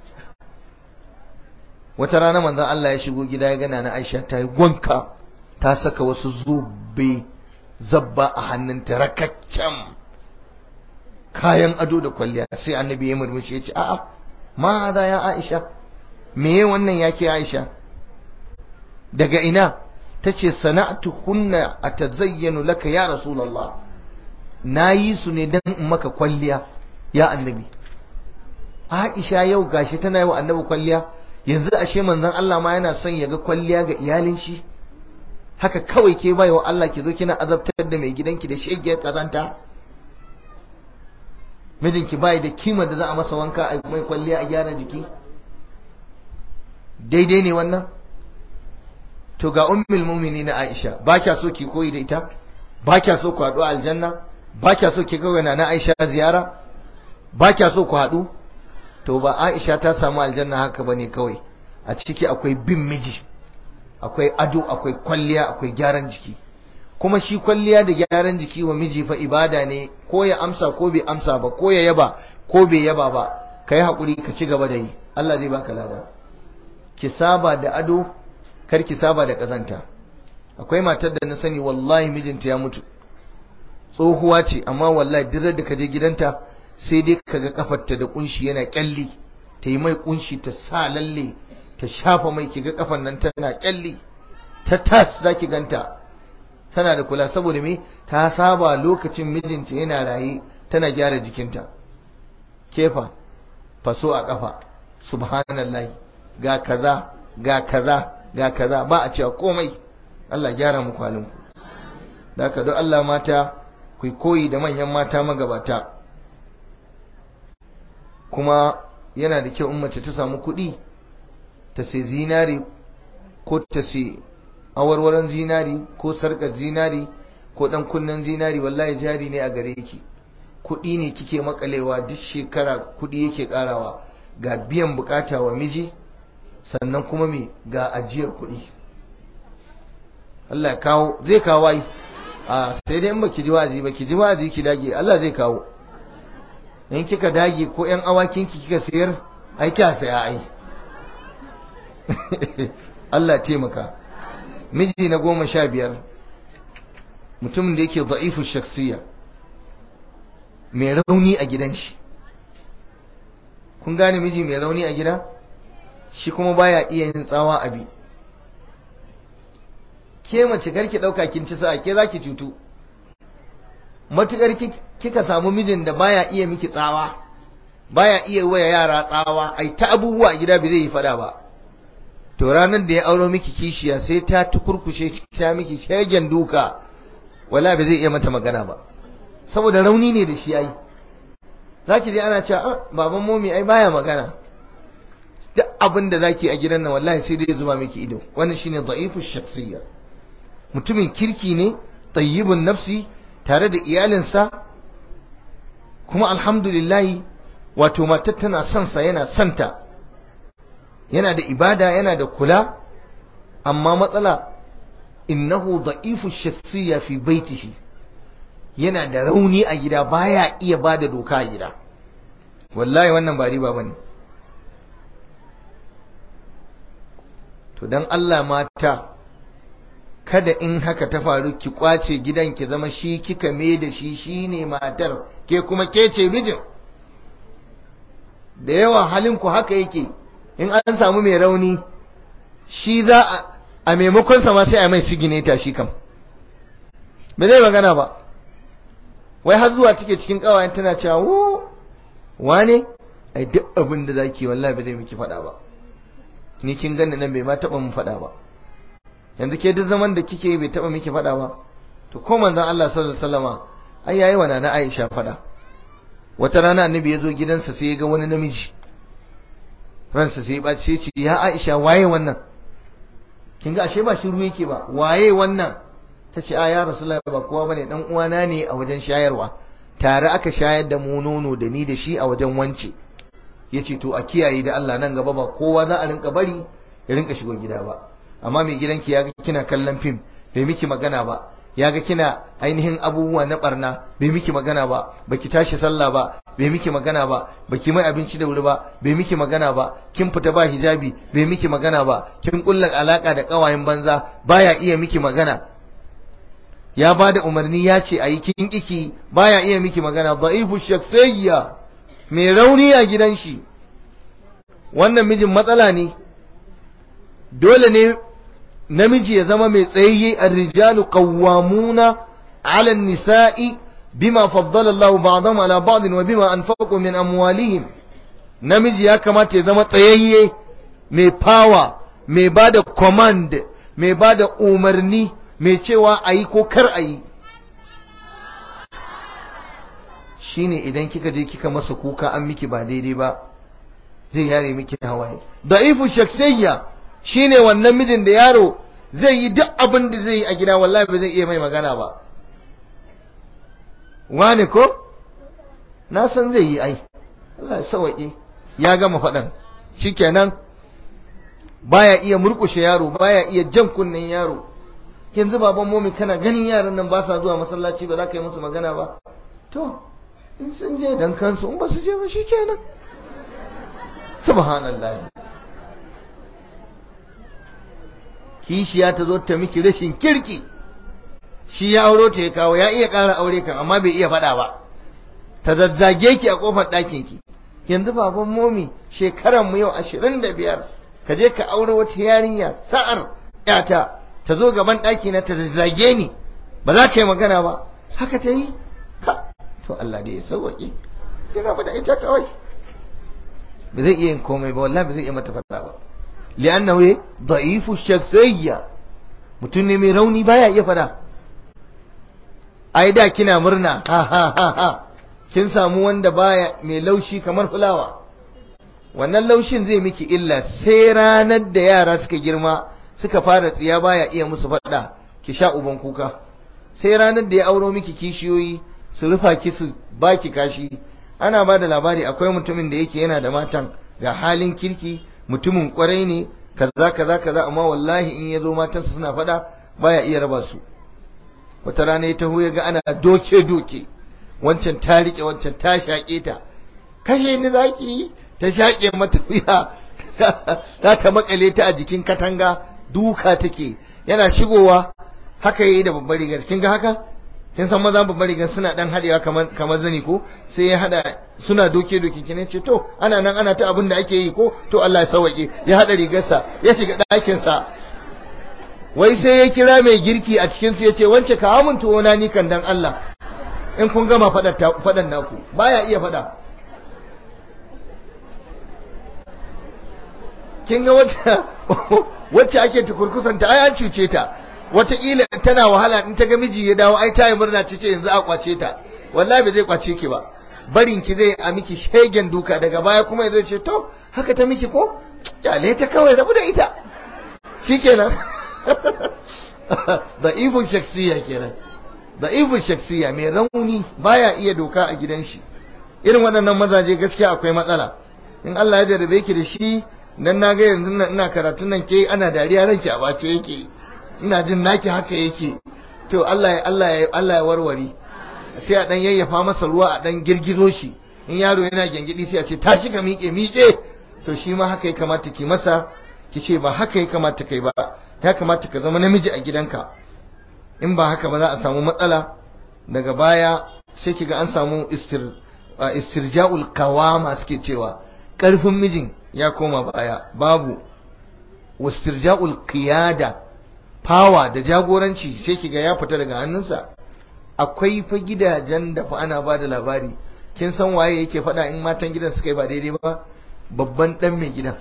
wata rana manzon Allah ya shigo gida ya gana na Aisha ta yi gwanka ta saka wasu zube zabba a hannunta rakaccen kayan ado da kwalliya sai annabi ya murmushi ya ce a'a ma za ya Aisha me wannan yake Aisha daga ina tace sana'atu hunna atazayyanu laka ya rasulullah nayi su ne dan in maka kwalliya ya annabi Aisha yau gashi tana yi wa annabi kwalliya yanzu ashe manzon Allah ma yana son ya ga kwalliya ga iyalin shi haka kawai ke baiwa Allah ki zo kina azabtar da mai gidanki da shegiyar kazanta mijinki bai da kima da za a masa wanka a mai kwalliya a gyara jiki daidai ne wannan to ga ummul mu'minin Aisha ba kya so ki koyi da ita ba kya so ku haɗu a aljanna ba kya so ki ga na Aisha ziyara ba kya so ku haɗu to ba Aisha ta samu aljanna haka bane kawai a ciki akwai bin miji akwai ado akwai kwalliya akwai gyaran jiki kuma shi kwalliya da gyaran jiki wa miji fa ibada ne ko ya amsa ko bai amsa ba ko ya yaba ko bai yaba ba kai hakuri ka ci gaba da yi Allah zai baka lada ki saba da ado kar ki saba da kazanta akwai matar da na sani wallahi mijinta ya mutu tsohuwa ce amma wallahi duk da ka je gidanta sai dai kaga kafarta da kunshi yana kyalli ta yi mai kunshi ta sa lalle ta shafa mai kiga kafan nan tana kyalli ta tas zaki ganta tana da kula saboda me ta saba lokacin mijinta yana raye tana gyara jikinta kefa faso a kafa subhanallahi ga kaza ga kaza ga kaza ba a cewa komai Allah gyara muku halinku da haka don Allah mata ku koyi da manyan mata magabata kuma yana da kyau in mace ta samu kuɗi ta sai zinari ko ta sai awarwaron zinari ko sarkar zinari ko ɗan kunnen zinari wallahi jari ne a gare ki kuɗi ne kike makalewa duk shekara kuɗi yake ƙarawa ga biyan bukata wa miji sannan kuma me ga ajiyar kuɗi Allah ya kawo zai kawo ai a sai dai in baki ji wazi baki ji wazi ki dage Allah zai kawo in kika dage ko ƴan awakin ki kika sayar ai kya saya ai Allah taimaka miji na goma sha biyar mutumin da yake za'ifu shaksiya mai rauni a gidan shi kun gane miji mai rauni a gida shi kuma baya iya yin tsawa abi ke mace karki dauka kin ci sa'a ke zaki cutu matukar kika samu mijin da baya iya miki tsawa baya iya waya yara tsawa ai ta abubuwa a gida bai zai yi fada ba to ranar da ya auro miki kishiya sai ta tukurkushe ta miki shegen duka wala bai zai iya mata magana ba saboda rauni ne da shi ai zaki je ana cewa baban momi ai baya magana duk abin da zaki a gidan nan wallahi sai dai zuba miki ido wannan shine da'ifu shakhsiyya mutumin kirki ne tayyibun nafsi tare da iyalinsa kuma alhamdulillah wato matar tana son sa yana santa yana da ibada yana da kula amma matsala innahu da'ifu shakhsiyya fi baitihi yana da rauni a gida baya iya bada doka a gida wallahi wannan ba riba bane to dan Allah mata kada in haka ta faru ki kwace gidan ki zama shi kika me da shi shine matar ke kuma ke ce mijin da yawa halin ku haka yake in an samu mai rauni shi za a a maimakon sa ma sai a mai sigineta shi kam bai zai magana ba wai har zuwa take cikin kawayen tana cewa wo wane ai duk abin da zaki wallahi bai zai miki faɗa ba ni kin ganni nan bai ma taɓa mun faɗa ba yanzu ke duk zaman da kike bai taɓa miki faɗa ba to ko manzon Allah sallallahu alaihi wasallama ai yayi wa nana Aisha faɗa wata rana annabi ya zo gidansa sai ya ga wani namiji ransa sai ya ɓaci sai ce ya Aisha waye wannan kin ga ashe ba shiru yake ba waye wannan ta ce a ya rasulullahi ba kowa bane dan uwana ne a wajen shayarwa tare aka shayar da mu nono da ni da shi a wajen wance yace to a kiyaye da Allah nan gaba ba kowa za a rinka bari ya rinka shigo gida ba amma mai gidanki ya ga kina kallon fim bai miki magana ba ya ga kina ainihin abubuwa na barna bai miki magana ba baki tashi sallah ba bai miki magana ba baki mai abinci da wuri ba bai miki magana ba kin fita ba hijabi bai miki magana ba kin kulla alaka da kawayen banza baya iya miki magana ya ba da umarni ya ce a yi kin kiki baya iya miki magana da'ifu shaksayya mai rauni a gidan shi wannan mijin matsala ne dole ne namiji ya zama mai tsayayye ar-rijalu qawwamuna 'ala an-nisa'i bima faddala Allahu ba'dahum 'ala ba'd wa bima anfaqu min amwalihim namiji ya kamata ya zama tsayayye mai power mai bada command mai bada umarni mai cewa ayi ko kar ayi shine idan kika je kika masa kuka an miki ba daidai ba zai yare miki hawaye da'ifu shaksiyya shine wannan mijin da yaro zai yi duk abin da zai yi a gida wallahi ba zai iya mai magana ba wani ko na san zai yi ai Allah ya sauke ya gama faɗan shikenan baya iya murkushe yaro baya iya jan kunnen yaro yanzu baban momi kana ganin yaran nan ba sa zuwa masallaci ba za ka yi musu magana ba to in sun je dan kansu in ba su je ba shikenan subhanallah kishiya ta zo ta miki rashin kirki shi ya auro ta ya kawo ya iya ƙara aure kan amma bai iya faɗa ba ta zazzage ki a ƙofar ɗakin ki yanzu baban momi shekaran mu yau ashirin da biyar ka je ka aure wata yarinya sa'ar ƴata ta zo gaban ɗaki na ta zazzage ni ba za ka yi magana ba haka ta yi to Allah da ya sauwaƙe yana faɗa ita kawai ba zai iya yin komai ba wallahi ba zai iya mata faɗa ba li'annahu da'ifu shakhsiyya mutum ne mai rauni baya iya fada ai da kina murna ha ha ha ha kin samu wanda baya mai laushi kamar fulawa wannan laushin zai miki illa sai ranar da yara suka girma suka fara tsiya baya iya musu fada ki sha uban kuka sai ranar da ya auro miki kishiyoyi su rufa ki su baki kashi ana ba da labari akwai mutumin da yake yana da matan ga halin kirki mutumin kwarai ne kaza kaza kaza amma wallahi in ya zo matansa suna fada baya iya raba su wata rana ya taho ya ga ana doke doke wancan ta rike wancan ta shaƙe ta kashe ni zaki ta shaƙe mata wuya za ta makale ta a jikin katanga duka take yana shigowa haka yayi da babbar rigar kin ga haka kin san maza babbar rigar suna dan hadewa kamar kamar zani ko sai ya hada suna doke doke kin ce to ana nan ana ta abin da ake yi ko to Allah ya sauke ya hada rigarsa ya shiga ɗakin sa wai sai ya kira mai girki a cikin su yace wance ka mun tuwo na ni kan dan Allah in kun gama fadan naku baya iya fada kin ga wacce wacce ake tukurkusanta ai an cuce ta wataƙila tana wahala in ta ga miji ya dawo ai ta yi murna ce yanzu a kwace ta wallahi ba zai kwace ki ba barin ki zai a miki shegen duka daga baya kuma ya zo ce to haka ta miki ko kyale ta kawai rabu da ita shikenan da ibun shaksiya kenan da ibun shaksiya mai rauni baya iya doka a gidan shi irin waɗannan mazaje gaskiya akwai matsala in Allah ya jarabe ki da shi dan na ga yanzu nan ina karatun nan ke ana dariya ranki a bace yake ina jin naki haka yake to Allah ya Allah ya Allah ya warware sai a dan yayyafa masa ruwa a dan girgizo shi in yaro yana gengidi sai a ce tashi ka miƙe miƙe to shi ma haka ya kamata ki masa ki ce ba haka ya kamata kai ba ya kamata ka zama namiji a gidanka in ba haka ba za a samu matsala daga baya sai ki ga an samu istir istirja'ul qawama suke cewa karfin mijin ya koma baya babu wastirja'ul qiyada fawa da jagoranci sai kiga ya fita daga hannunsa akwai fa gidajen da fa ana bada labari kin san waye yake faɗa in matan gidan suka yi ba daidai ba babban dan mai gidan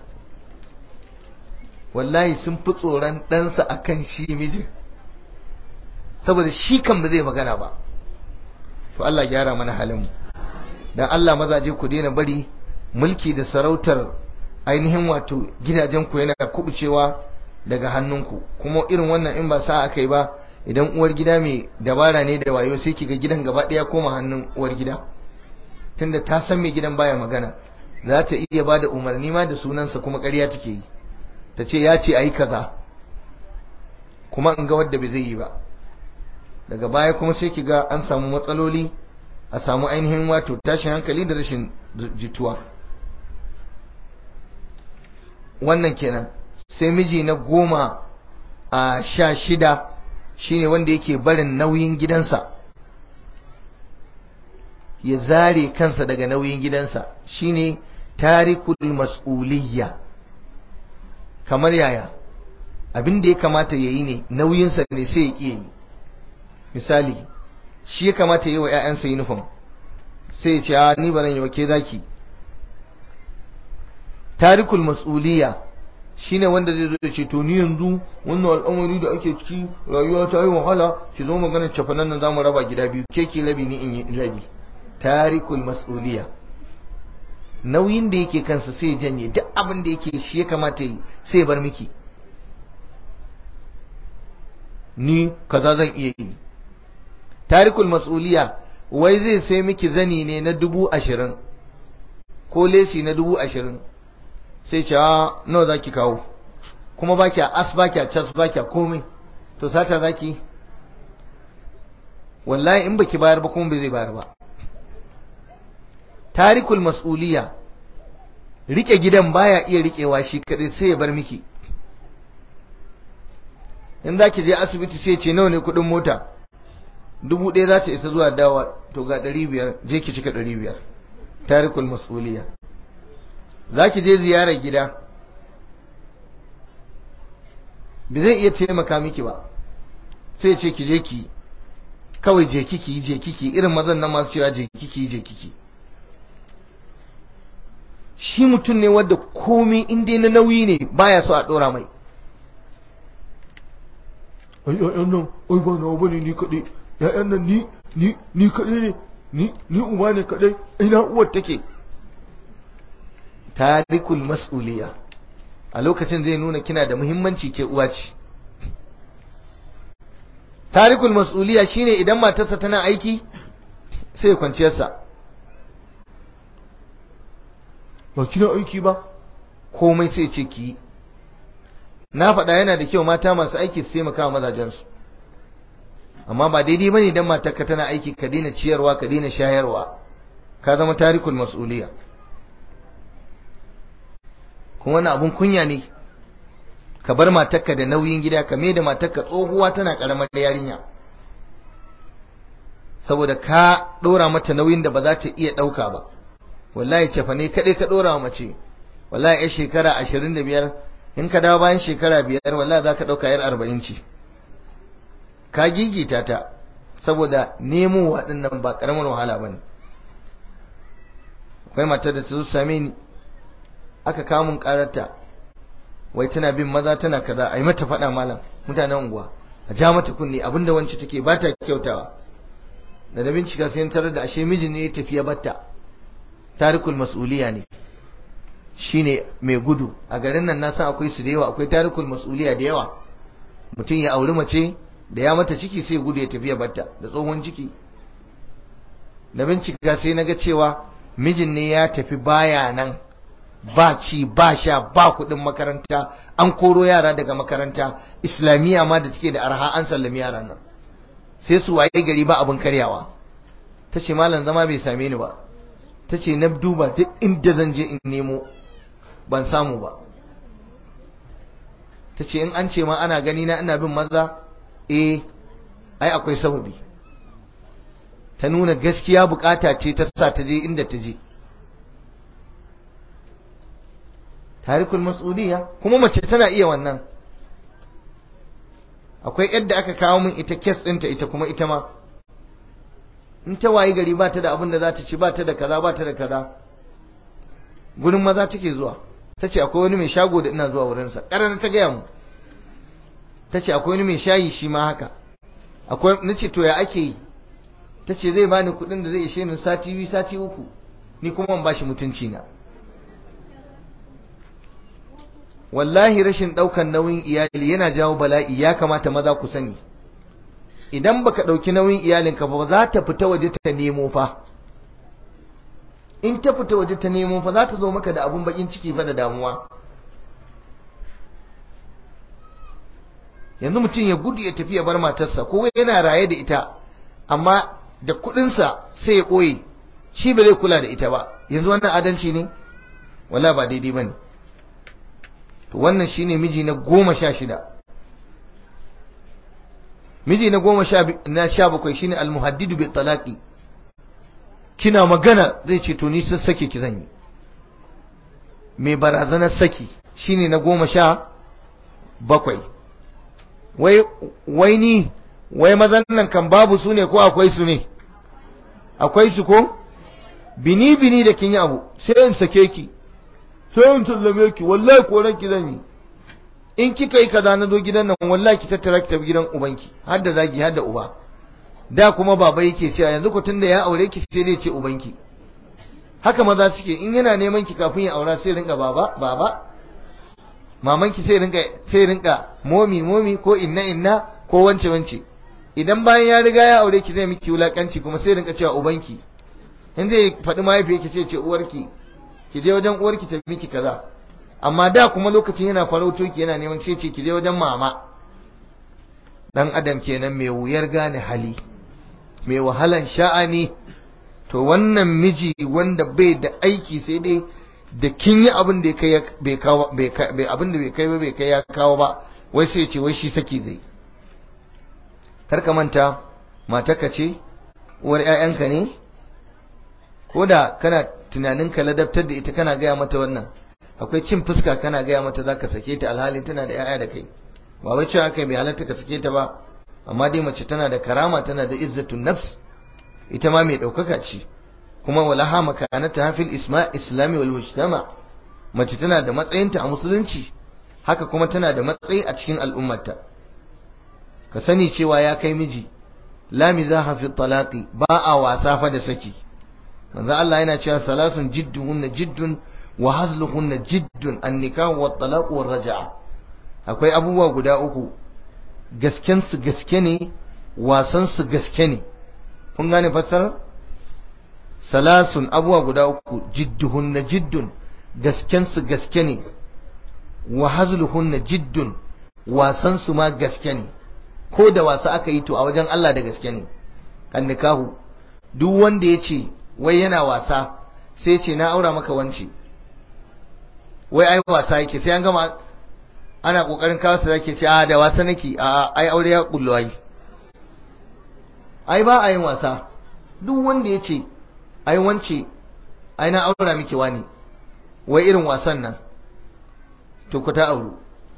wallahi sun fi tsoron ɗansa akan shi mijin saboda shi kan ba zai magana ba to Allah gyara mana halin mu dan Allah mazaje ku daina bari mulki da sarautar ainihin wato gidajenku yana kubucewa daga hannunku kuma irin wannan in ba sa aka yi ba idan uwar gida mai dabara ne da wayo sai kiga gidan gaba ɗaya koma hannun uwar gida tunda ta san mai gidan baya magana za ta iya ba da umarni ma da sunansa kuma ƙarya take yi ta ce ya ce a yi kaza kuma in ga wadda bai zai yi ba daga baya kuma sai kiga an samu matsaloli a samu ainihin wato tashin hankali da rashin jituwa wannan kenan sai miji na goma a sha shida shine wanda yake barin nauyin gidansa ya zare kansa daga nauyin gidansa shine tarikul mas'uliyya kamar yaya abin da ya kamata ya yi ne nauyinsa ne sai ya ƙi yi misali shi ya kamata ya yi wa 'ya'yansa uniform sai ya ce a ni ba zan yi wa ke zaki tarikul mas'uliyya shine wanda zai zo ce to ni yanzu wannan al'amari da ake ciki rayuwa ta yi wahala ki zo magana cafanan nan zamu raba gida biyu ke ki rabi ni in yi rabi tarikul mas'uliyya nauyin da yake kansa sai ya janye duk abin da yake shi ya kamata yi sai ya bar miki ni kaza zan iya yi tarikul mas'uliyya wai zai sai miki zani ne na dubu ashirin ko lesi na dubu ashirin sai ce a nawa zaki kawo kuma baki a as baki a cas baki a komai to sata zaki wallahi in baki bayar ba kuma bai zai bayar ba tarikul mas'uliya rike gidan baya iya rikewa shi kadai sai ya bar miki in zaki je asibiti sai ce nawa ne kudin mota dubu ɗaya za ta isa zuwa dawa to ga ɗari biyar je ki cika ɗari biyar tarikul mas'uliya za ki je ziyarar gida ba zai iya taimaka miki ba sai ce ki je ki kawai je kiki je kiki irin mazan nan masu cewa je kiki je kiki shi mutum ne wadda komai inda na nauyi ne baya so a dora mai ai ai nan ai ba nawa bane ni kadai ya'yan nan ni ni ni kadai ne ni ni uba ne kadai ina uwar take tarikul mas'uliya a lokacin zai nuna kina da muhimmanci ke uwa ce tarikul mas'uliya shine idan matarsa tana aiki sai kwanciyarsa ba kina aiki ba komai sai ce ki na faɗa yana da kyau mata masu aiki su taimaka mazajensu amma ba daidai bane idan matarka tana aiki ka daina ciyarwa ka daina shayarwa ka zama tarikul mas'uliya kuma wani abun kunya ne ka bar matarka da nauyin gida ka mai da matarka tsohuwa tana karamar yarinya saboda ka dora mata nauyin da ba za ta iya dauka ba wallahi cefa ne kadai ka dora wa mace wallahi yar shekara 25 in ka dawo bayan shekara biyar wallahi za ka dauka yar 40 ce ka gigita ta saboda nemo waɗannan ba ƙaramin wahala ba ne akwai matar da ta zo same ni aka kawo mun ƙararta wai tana bin maza tana kaza a yi mata faɗa malam mutanen unguwa a ja mata kunne abinda wance take ba ta kyautawa da na bincika sai tarar da ashe mijin ne ya tafiya batta tarikul mas'uliya ne shine mai gudu a garin nan na san akwai su da yawa akwai tarikul mas'uliya da yawa mutum ya auri mace da ya mata ciki sai gudu ya tafiya batta da tsohon ciki da bincika sai naga cewa mijin ne ya tafi baya nan ba ci ba sha ba kuɗin makaranta an koro yara daga makaranta islamiyya ma da take da arha an sallami yaran nan sai su waye gari ba abin karyawa ta ce malam zama bai same ni ba ta ce na duba duk inda zan je in nemo ban samu ba ta ce in an ce ma ana gani na ina bin maza eh ai akwai sababi ta nuna gaskiya bukata ce ta sa ta je inda ta je tarikul mas'uliyya kuma mace tana iya wannan akwai yadda aka kawo min ita kes ɗinta ita kuma ita ma in ta wayi gari ba ta da abin da za ta ci ba ta da kaza ba ta da kaza gurin maza take zuwa ta ce akwai wani mai shago da ina zuwa wurinsa ƙarar ta gaya mu ta ce akwai wani mai shayi shi ma haka akwai na ce to ya ake yi ta ce zai bani kuɗin da zai ishe ni sati biyu sati uku ni kuma ban bashi mutunci na wallahi rashin ɗaukan nauyin iyali yana jawo bala'i ya kamata maza ku sani idan baka ɗauki nauyin iyalinka ba za ta fita waje ta nemo fa in ta fita waje ta nemo fa za ta zo maka da abun bakin ciki fa da damuwa yanzu mutum ya gudu ya tafi ya bar matarsa ko yana raye da ita amma da kuɗinsa sai ya ɓoye shi ba zai kula da ita ba yanzu wannan adalci ne wala ba daidai ba ne to wannan shine miji na goma sha shida miji na goma na sha bakwai shine almuhaddidu bi talaqi kina magana zai ce to ni sun sake ki zan yi mai barazanar saki shine na goma sha bakwai wai wai ni wai mazan nan kan babu su ne ko akwai su ne akwai su ko bini bini da kin yi abu sai in sake ki sai in sallame ki wallahi koran ki zan yi in kika yi kaza na zo gidan nan wallahi ki tattara ki tafi gidan ubanki har da zagi har da uba da kuma baba yake cewa yanzu ku tunda ya aure ki sai dai ce ubanki haka maza suke in yana neman ki kafin ya aura sai rinka baba baba maman ki sai rinka sai rinka momi momi ko inna inna ko wance wance idan bayan ya riga ya aure ki zai miki wulakanci kuma sai rinka cewa ubanki in zai faɗi mahaifiyarki sai ce uwarki ki je wajen uwarki ta miki kaza amma da kuma lokacin yana farauto ki yana neman sai ce ki je wajen mama dan adam kenan mai wuyar gane hali mai wahalan sha'ani to wannan miji wanda bai da aiki sai dai da kin yi abin da kai bai kawo bai abin da bai kai ba bai kai ya kawo ba wai sai ce wai shi saki zai kar ka manta matarka ce uwar ƴaƴanka ne ko da kana tunanin ka ladabtar da ita kana gaya mata wannan akwai cin fuska kana gaya mata zaka sake ta alhali tana da ƴaƴa da kai ba wai cewa kai bai halatta ka sake ta ba amma dai mace tana da karama tana da izzatun nafs ita ma mai ɗaukaka ce kuma walaha makanata fil isma islami wal mujtama mace tana da matsayinta a musulunci haka kuma tana da matsayi a cikin al'ummarta ka sani cewa ya kai miji la mizaha fi talaqi ba a wasa fa da saki manzo Allah yana cewa salasun jidduhunna jiddun wa hazluhunna jiddun an-nikah wa talaq wa raj'a akwai abubuwa guda uku gasken su gaske ne wasan su gaske ne kun gane fassara salasun abubuwa guda uku jidduhunna jiddun gasken su gaske ne wa hazluhunna jiddun wasan su ma gaske ne ko da wasa aka yi to a wajen Allah da gaske ne kan nikahu duk wanda ya ce wai yana wasa sai ce na aura maka wance wai ai wasa yake sai an gama ana kokarin kawo su zake ce a da wasa nake a ai aure ya kullu ai ai ba a yin wasa duk wanda ya ce ai wance ai na aura miki wani wai irin wasan nan to ku ta auru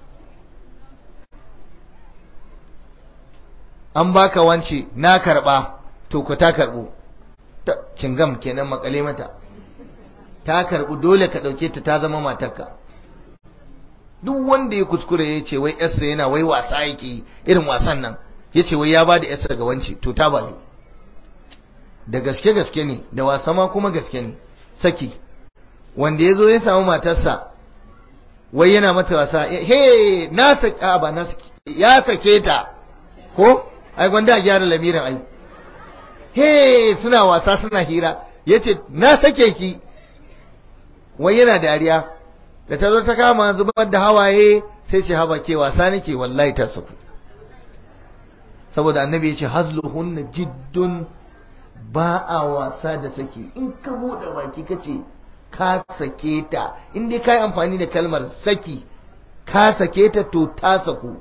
an baka wance na karba to ku ta karbu cingam kenan makale mata ta karbu dole ka dauke ta ta zama matarka duk wanda ya kuskure ya ce wai yarsa yana wai wasa yake irin wasan nan ya ce wai ya ba da yarsa ga wance to ta bayu da gaske gaske ne da wasa ma kuma gaske ne saki wanda ya zo ya samu matarsa wai yana mata wasa he na saki ba na saki ya sake ta ko ai gwanda a gyara lamirin ai he suna wasa suna hira yace na sake ki wai yana dariya da ta zo ta kama zubar da hawaye sai ce haba ke wasa nake wallahi ta saku saboda annabi yace hazluhunna jiddun ba a wasa da saki in ka bude baki kace ka sake ta in dai kai amfani da kalmar saki ka sake ta to ta saku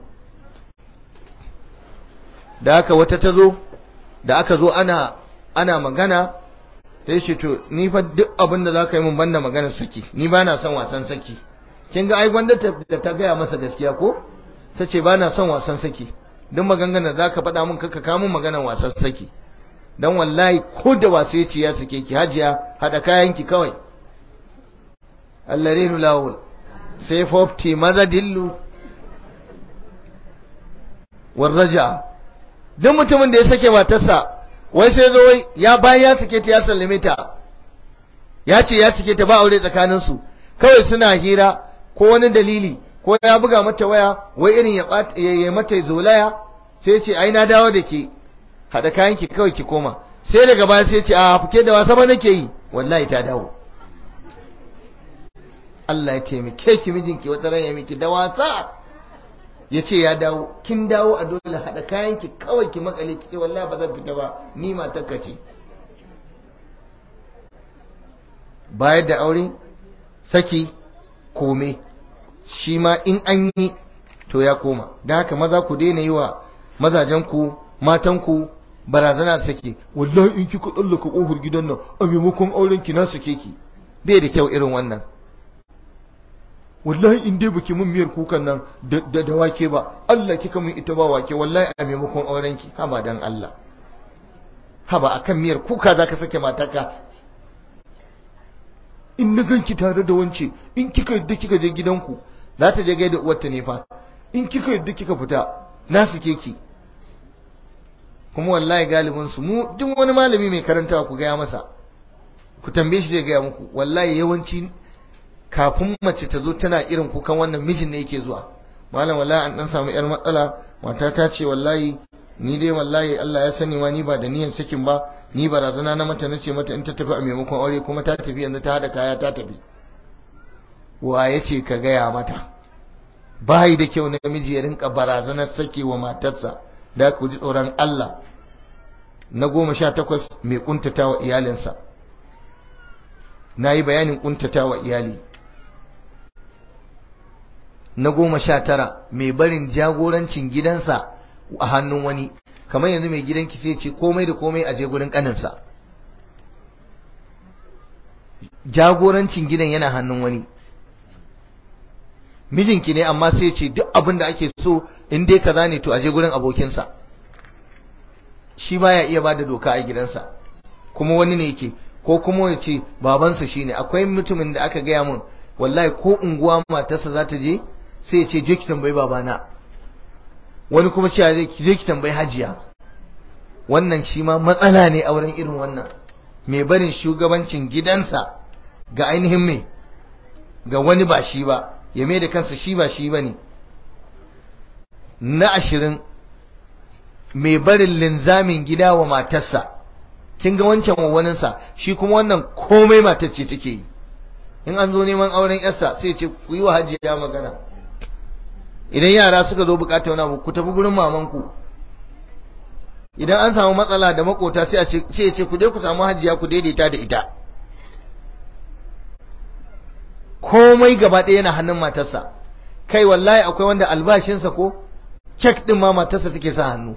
da haka wata ta zo da aka zo ana ana magana sai ce to ni fa duk abin da zaka yi mun banda maganar saki ni ba na son wasan saki kin ga ai gwanda da ta gaya masa gaskiya ko ta ce ba na son wasan saki duk maganganar za ka faɗa min kaka kamun maganar wasan saki dan wallahi ko da wasu ya ce ya sake ki hajiya haɗa kayanki kawai allarinu lawul sai fofti maza dillu warraja duk mutumin da ya sake matarsa wai sai zo wai ya bayan ya sake ta ya sallame ta ya ce ya sake ta ba aure tsakanin su kawai suna hira ko wani dalili ko ya buga mata waya wai irin ya ya mata zolaya sai ce ai na dawo da ke hada kayan ki kawai ki koma sai daga baya sai ce a fuke da wasa ba nake yi wallahi ta dawo Allah ya taimake ki mijinki wata ran ya miki da wasa ya ce ya dawo kin dawo a dole haɗa kayanki kawai ki makale ki ce wallahi ba zan fita ba ni matarka ce bayar da aure saki kome shi ma in an yi to ya koma da haka maza ku daina yi wa mazajenku matanku barazana saki wallahi in kika tsallaka kofar gidan nan a maimakon auren ki na sake ki bai da kyau irin wannan wallahi in dai baki mun miyar kukan nan da da wake ba Allah kika mun ita ba wake wallahi a maimakon auren ki haba dan Allah haba akan miyar kuka zaka sake mataka in na ganki tare da wance in kika yadda kika je gidanku za ta je gaida uwarta ne fa in kika yadda kika fita na sake ki kuma wallahi galibin su mu duk wani malami mai karantawa ku gaya masa ku tambaye shi zai gaya muku wallahi yawanci kafin mace ta zo tana irin kukan wannan mijin ne yake zuwa malam wallahi an dan samu yar matsala mata ta ce wallahi ni dai wallahi Allah ya sani ma ni ba da niyyar sakin ba ni barazana na mata nace mata in ta tafi a maimakon aure kuma ta tafi yanzu ta hada kaya ta tafi wa yace ka gaya mata bai da kyau namiji ya rinka barazanar sake wa matarsa da ku ji tsoron Allah na goma sha takwas mai kuntata wa iyalinsa na yi bayanin kuntata wa iyali na goma sha tara mai barin jagorancin gidansa a hannun wani kamar yanzu mai gidanki sai ce komai da komai a je gurin kaninsa jagorancin gidan yana hannun wani mijinki ne amma sai ce duk abin da ake so in dai kaza ne to a je gurin abokinsa shi baya iya bada doka a gidansa kuma wani ne yake ko kuma ya ce babansa shine akwai mutumin da aka gaya mun wallahi ko unguwa matarsa za ta je sai ya ce je ki tambayi babana wani kuma cewa zai je ki tambayi hajiya wannan shi ma matsala ne a wurin irin wannan mai barin shugabancin gidansa ga ainihin mai ga wani ba shi ba ya mai da kansa shi ba shi ba ne na ashirin mai barin linzamin gida wa matarsa kin ga wancan wawaninsa shi kuma wannan komai matar ce take yi in an zo neman auren yarsa sai ce ku yi wa hajiya magana idan yara suka zo bukata wani abu ku tafi gurin mamanku idan an samu matsala da makota sai a ce sai ce ku je ku samu hajiya ku daidaita da ita komai gaba ɗaya yana hannun matarsa kai wallahi akwai wanda albashinsa ko cek din ma matarsa take sa hannu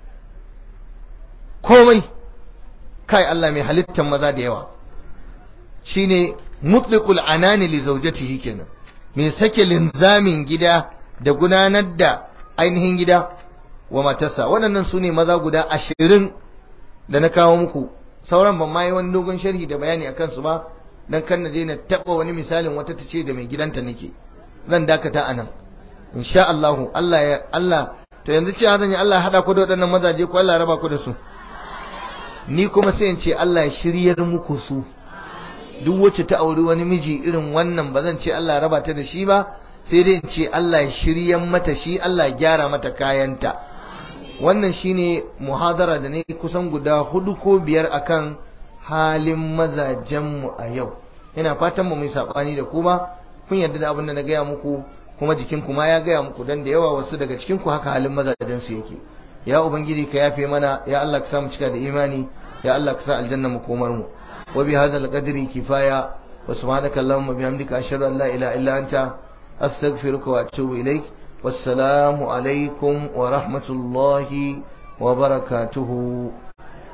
komai kai Allah mai halittar maza da yawa shine mutliqul anani li zawjatihi kenan mai sake linzamin gida da gudanar da ainihin gida wa matarsa waɗannan su ne maza guda ashirin da na kawo muku sauran ban ma yi wani dogon sharhi da bayani a kansu ba dan kan na je na taɓa wani misalin wata ta ce da mai gidanta nake zan dakata a nan insha Allah Allah ya Allah to yanzu cewa zan yi Allah ya haɗa ku da waɗannan mazaje ko Allah ya raba ku da su ni kuma sai in ce Allah ya shiryar muku su duk wacce ta auri wani miji irin wannan ba zan ce Allah ya raba ta da shi ba sai dai in ce Allah ya shiryan mata shi Allah ya gyara mata kayanta wannan shine muhadara da ne kusan guda hudu ko biyar akan halin mazajenmu a yau ina fatan mu mai sabani da kuma kun yarda da abin da na gaya muku kuma jikin ku ma ya gaya muku dan da yawa wasu daga cikin ku haka halin mazajen su yake ya ubangiji ka yafe mana ya Allah ka sa mu cika da imani ya Allah ka sa aljanna mu komar mu wa bi hadzal qadri kifaya wa subhanaka allahumma bihamdika ashhadu an la ilaha illa anta astaghfiruka wa atubu ilaik wassalamu alaikum wa rahmatullahi wa barakatuhu